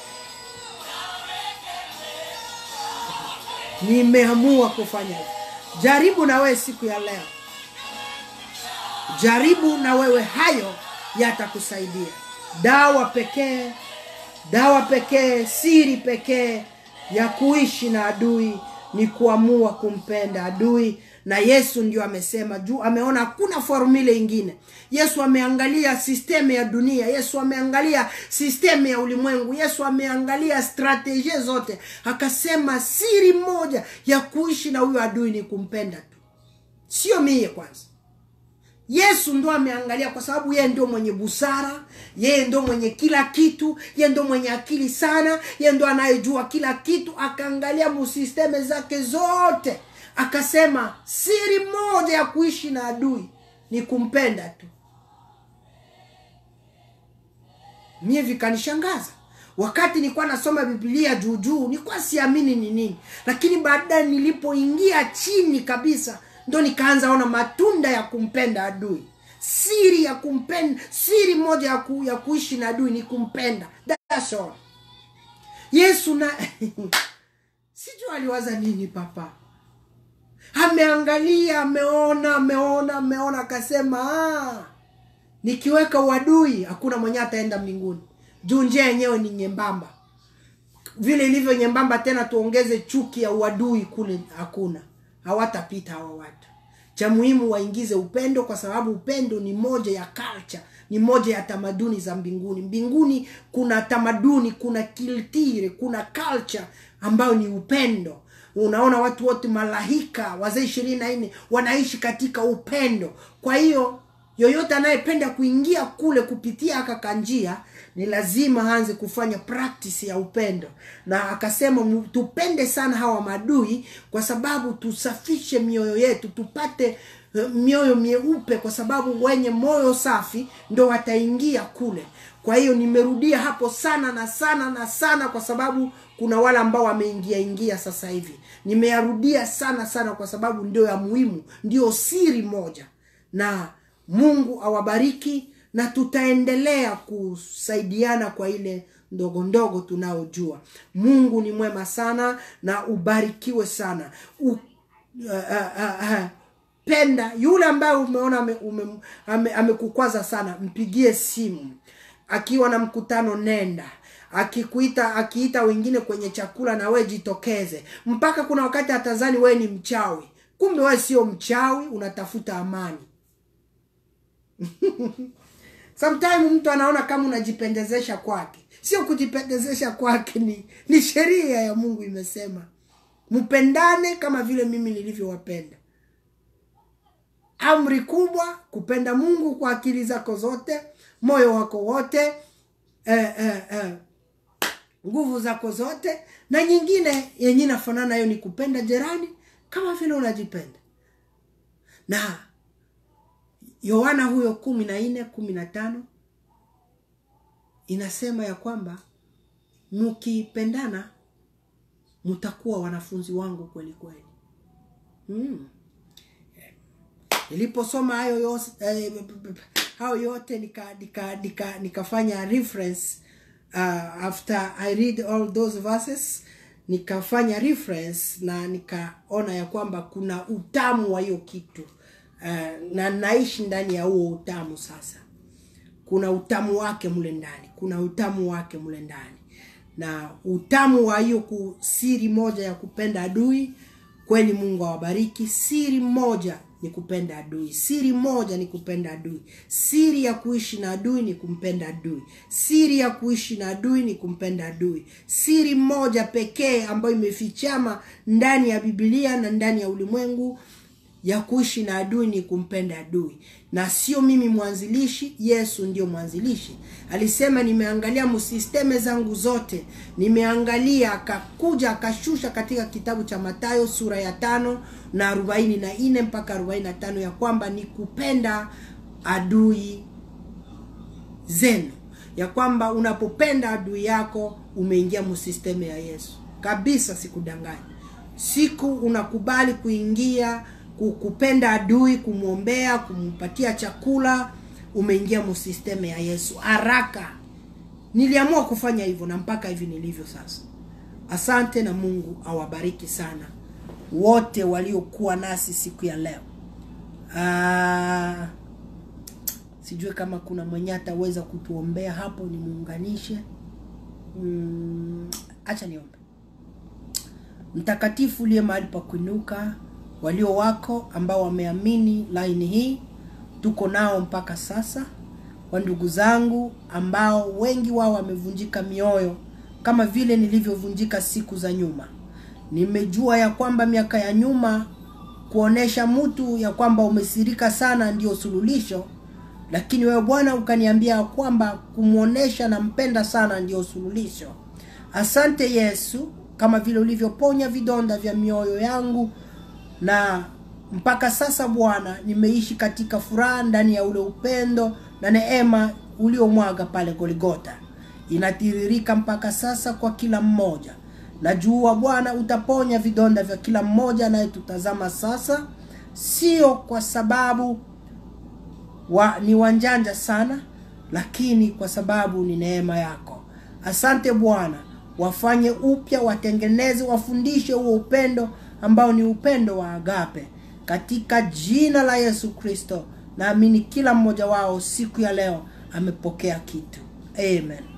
nimeamua kufanya hivyo jaribu na wewe siku ya leo jaribu na wewe hayo yatakusaidia dawa pekee dawa pekee siri pekee ya kuishi na adui ni kuamua kumpenda adui na yesu ndio amesema juu ameona hakuna formule ingine yesu ameangalia sisteme ya dunia yesu ameangalia sisteme ya ulimwengu yesu ameangalia strategie zote akasema siri moja ya kuishi na huyo adui ni kumpenda tu sio mie kwanza yesu ndo ameangalia kwa sababu yeye ndio mwenye busara yeye ndo mwenye kila kitu yeye ndo mwenye akili sana yeye ndo anayejua kila kitu akaangalia musisteme zake zote akasema siri moja ya kuishi na adui ni kumpenda tu mie vikanishangaza wakati nilikuwa nasoma biblia juujuu nilikuwa siamini ni nini lakini baadaye nilipoingia chini kabisa ndo nikaanza ona matunda ya kumpenda adui siri ya kumpenda siri moja ya, ku, ya kuishi na adui ni kumpenda That's all. yesu na sijui aliwaza nini papa ameangalia ameona ameona ameona akasema "Ah, nikiweka uadui hakuna mwenye ataenda mbinguni juu njia yenyewe ni nyembamba vile ilivyo nyembamba tena tuongeze chuki ya uadui kule hakuna hawatapita hawa watu cha muhimu waingize upendo kwa sababu upendo ni moja ya culture ni moja ya tamaduni za mbinguni mbinguni kuna tamaduni kuna kiltire kuna culture ambayo ni upendo unaona watu wote malahika wazee ishirini na nne wanaishi katika upendo kwa hiyo yoyote anayependa kuingia kule kupitia akakanjia ni lazima aanze kufanya practice ya upendo na akasema mu- tupende sana hawa madui kwa sababu tusafishe mioyo yetu tupate eh, mioyo mieupe kwa sababu wenye moyo safi ndo wataingia kule kwa hiyo nimerudia hapo sana na sana na sana kwa sababu kuna wale ambao wameingia ingia sasa hivi nimeyarudia sana sana kwa sababu ndio ya muhimu ndio siri moja na mungu awabariki na tutaendelea kusaidiana kwa ile ndogo ndogo tunaojua mungu ni mwema sana na ubarikiwe sana U, uh, uh, uh, uh, penda yule ambaye umeona amekukwaza ame, ame amekukwaza sana mpigie simu akiwa na mkutano nenda akikuita akiita wengine kwenye chakula na we jitokeze mpaka kuna wakati atazani wewe ni mchawi kumbe wewe sio mchawi unatafuta amani sometime mtu anaona kama unajipendezesha kwake sio kujipendezesha kwake ni ni sheria ya mungu imesema mpendane kama vile mimi nilivyowapenda amri kubwa kupenda mungu kwa akili zako zote moyo wako wote eh, eh, eh, nguvu zako zote na nyingine yenye inafanana hiyo ni kupenda jirani kama vile unajipenda na yohana huyo kumi na nne kumi na tano inasema ya kwamba mkipendana mtakuwa wanafunzi wangu kweli kweli mm. niliposoma hayo yos- eh, hayo yote nika nika nika nikafanya reference uh, after i read all those verses nikafanya reference na nikaona ya kwamba kuna utamu wa hiyo kitu uh, na naishi ndani ya huo utamu sasa kuna utamu wake mle ndani kuna utamu wake mle ndani na utamu wa hiyo ku- siri moja ya kupenda adui kweli mungu awabariki siri moja ni kupenda adui siri moja ni kupenda adui siri ya kuishi na adui ni kumpenda adui siri ya kuishi na adui ni kumpenda adui siri moja pekee ambayo imefichama ndani ya bibilia na ndani ya ulimwengu ya kuishi na adui ni kumpenda adui na sio mimi mwanzilishi yesu ndio mwanzilishi alisema nimeangalia msisteme zangu zote nimeangalia akakuja akashusha katika kitabu cha matayo sura ya tano na arobaini na nne mpaka arobaini na tano ya kwamba ni kupenda adui zenu ya kwamba unapopenda adui yako umeingia msisteme ya yesu kabisa sikudanganya siku unakubali kuingia ku- kupenda adui kumwombea kumpatia chakula umeingia msisteme ya yesu haraka niliamua kufanya hivyo na mpaka hivi nilivyo sasa asante na mungu awabariki sana wote waliokuwa nasi siku ya leo Ah, sijui kama kuna mwenye ataweza kutuombea hapo nimuunganishe mm, acha niombe mtakatifu uliye mahali pa kuinuka walio wako ambao wameamini laini hii tuko nao mpaka sasa wa ndugu zangu ambao wengi wao wamevunjika mioyo kama vile nilivyovunjika siku za nyuma nimejua ya kwamba miaka ya nyuma kuonesha mtu ya kwamba umesirika sana ndio suluhisho lakini wewe bwana ukaniambia ya kwamba kumwonesha nampenda sana ndio suluhisho asante yesu kama vile ulivyoponya vidonda vya mioyo yangu na mpaka sasa bwana nimeishi katika furaha ndani ya ule upendo na neema uliomwaga pale goligota inatiririka mpaka sasa kwa kila mmoja najua bwana utaponya vidonda vya kila mmoja anayetutazama sasa sio kwa sababu wa, ni wanjanja sana lakini kwa sababu ni neema yako asante bwana wafanye upya watengeneze wafundishe huo upendo ambao ni upendo wa agape katika jina la yesu kristo naamini kila mmoja wao siku ya leo amepokea kitu amen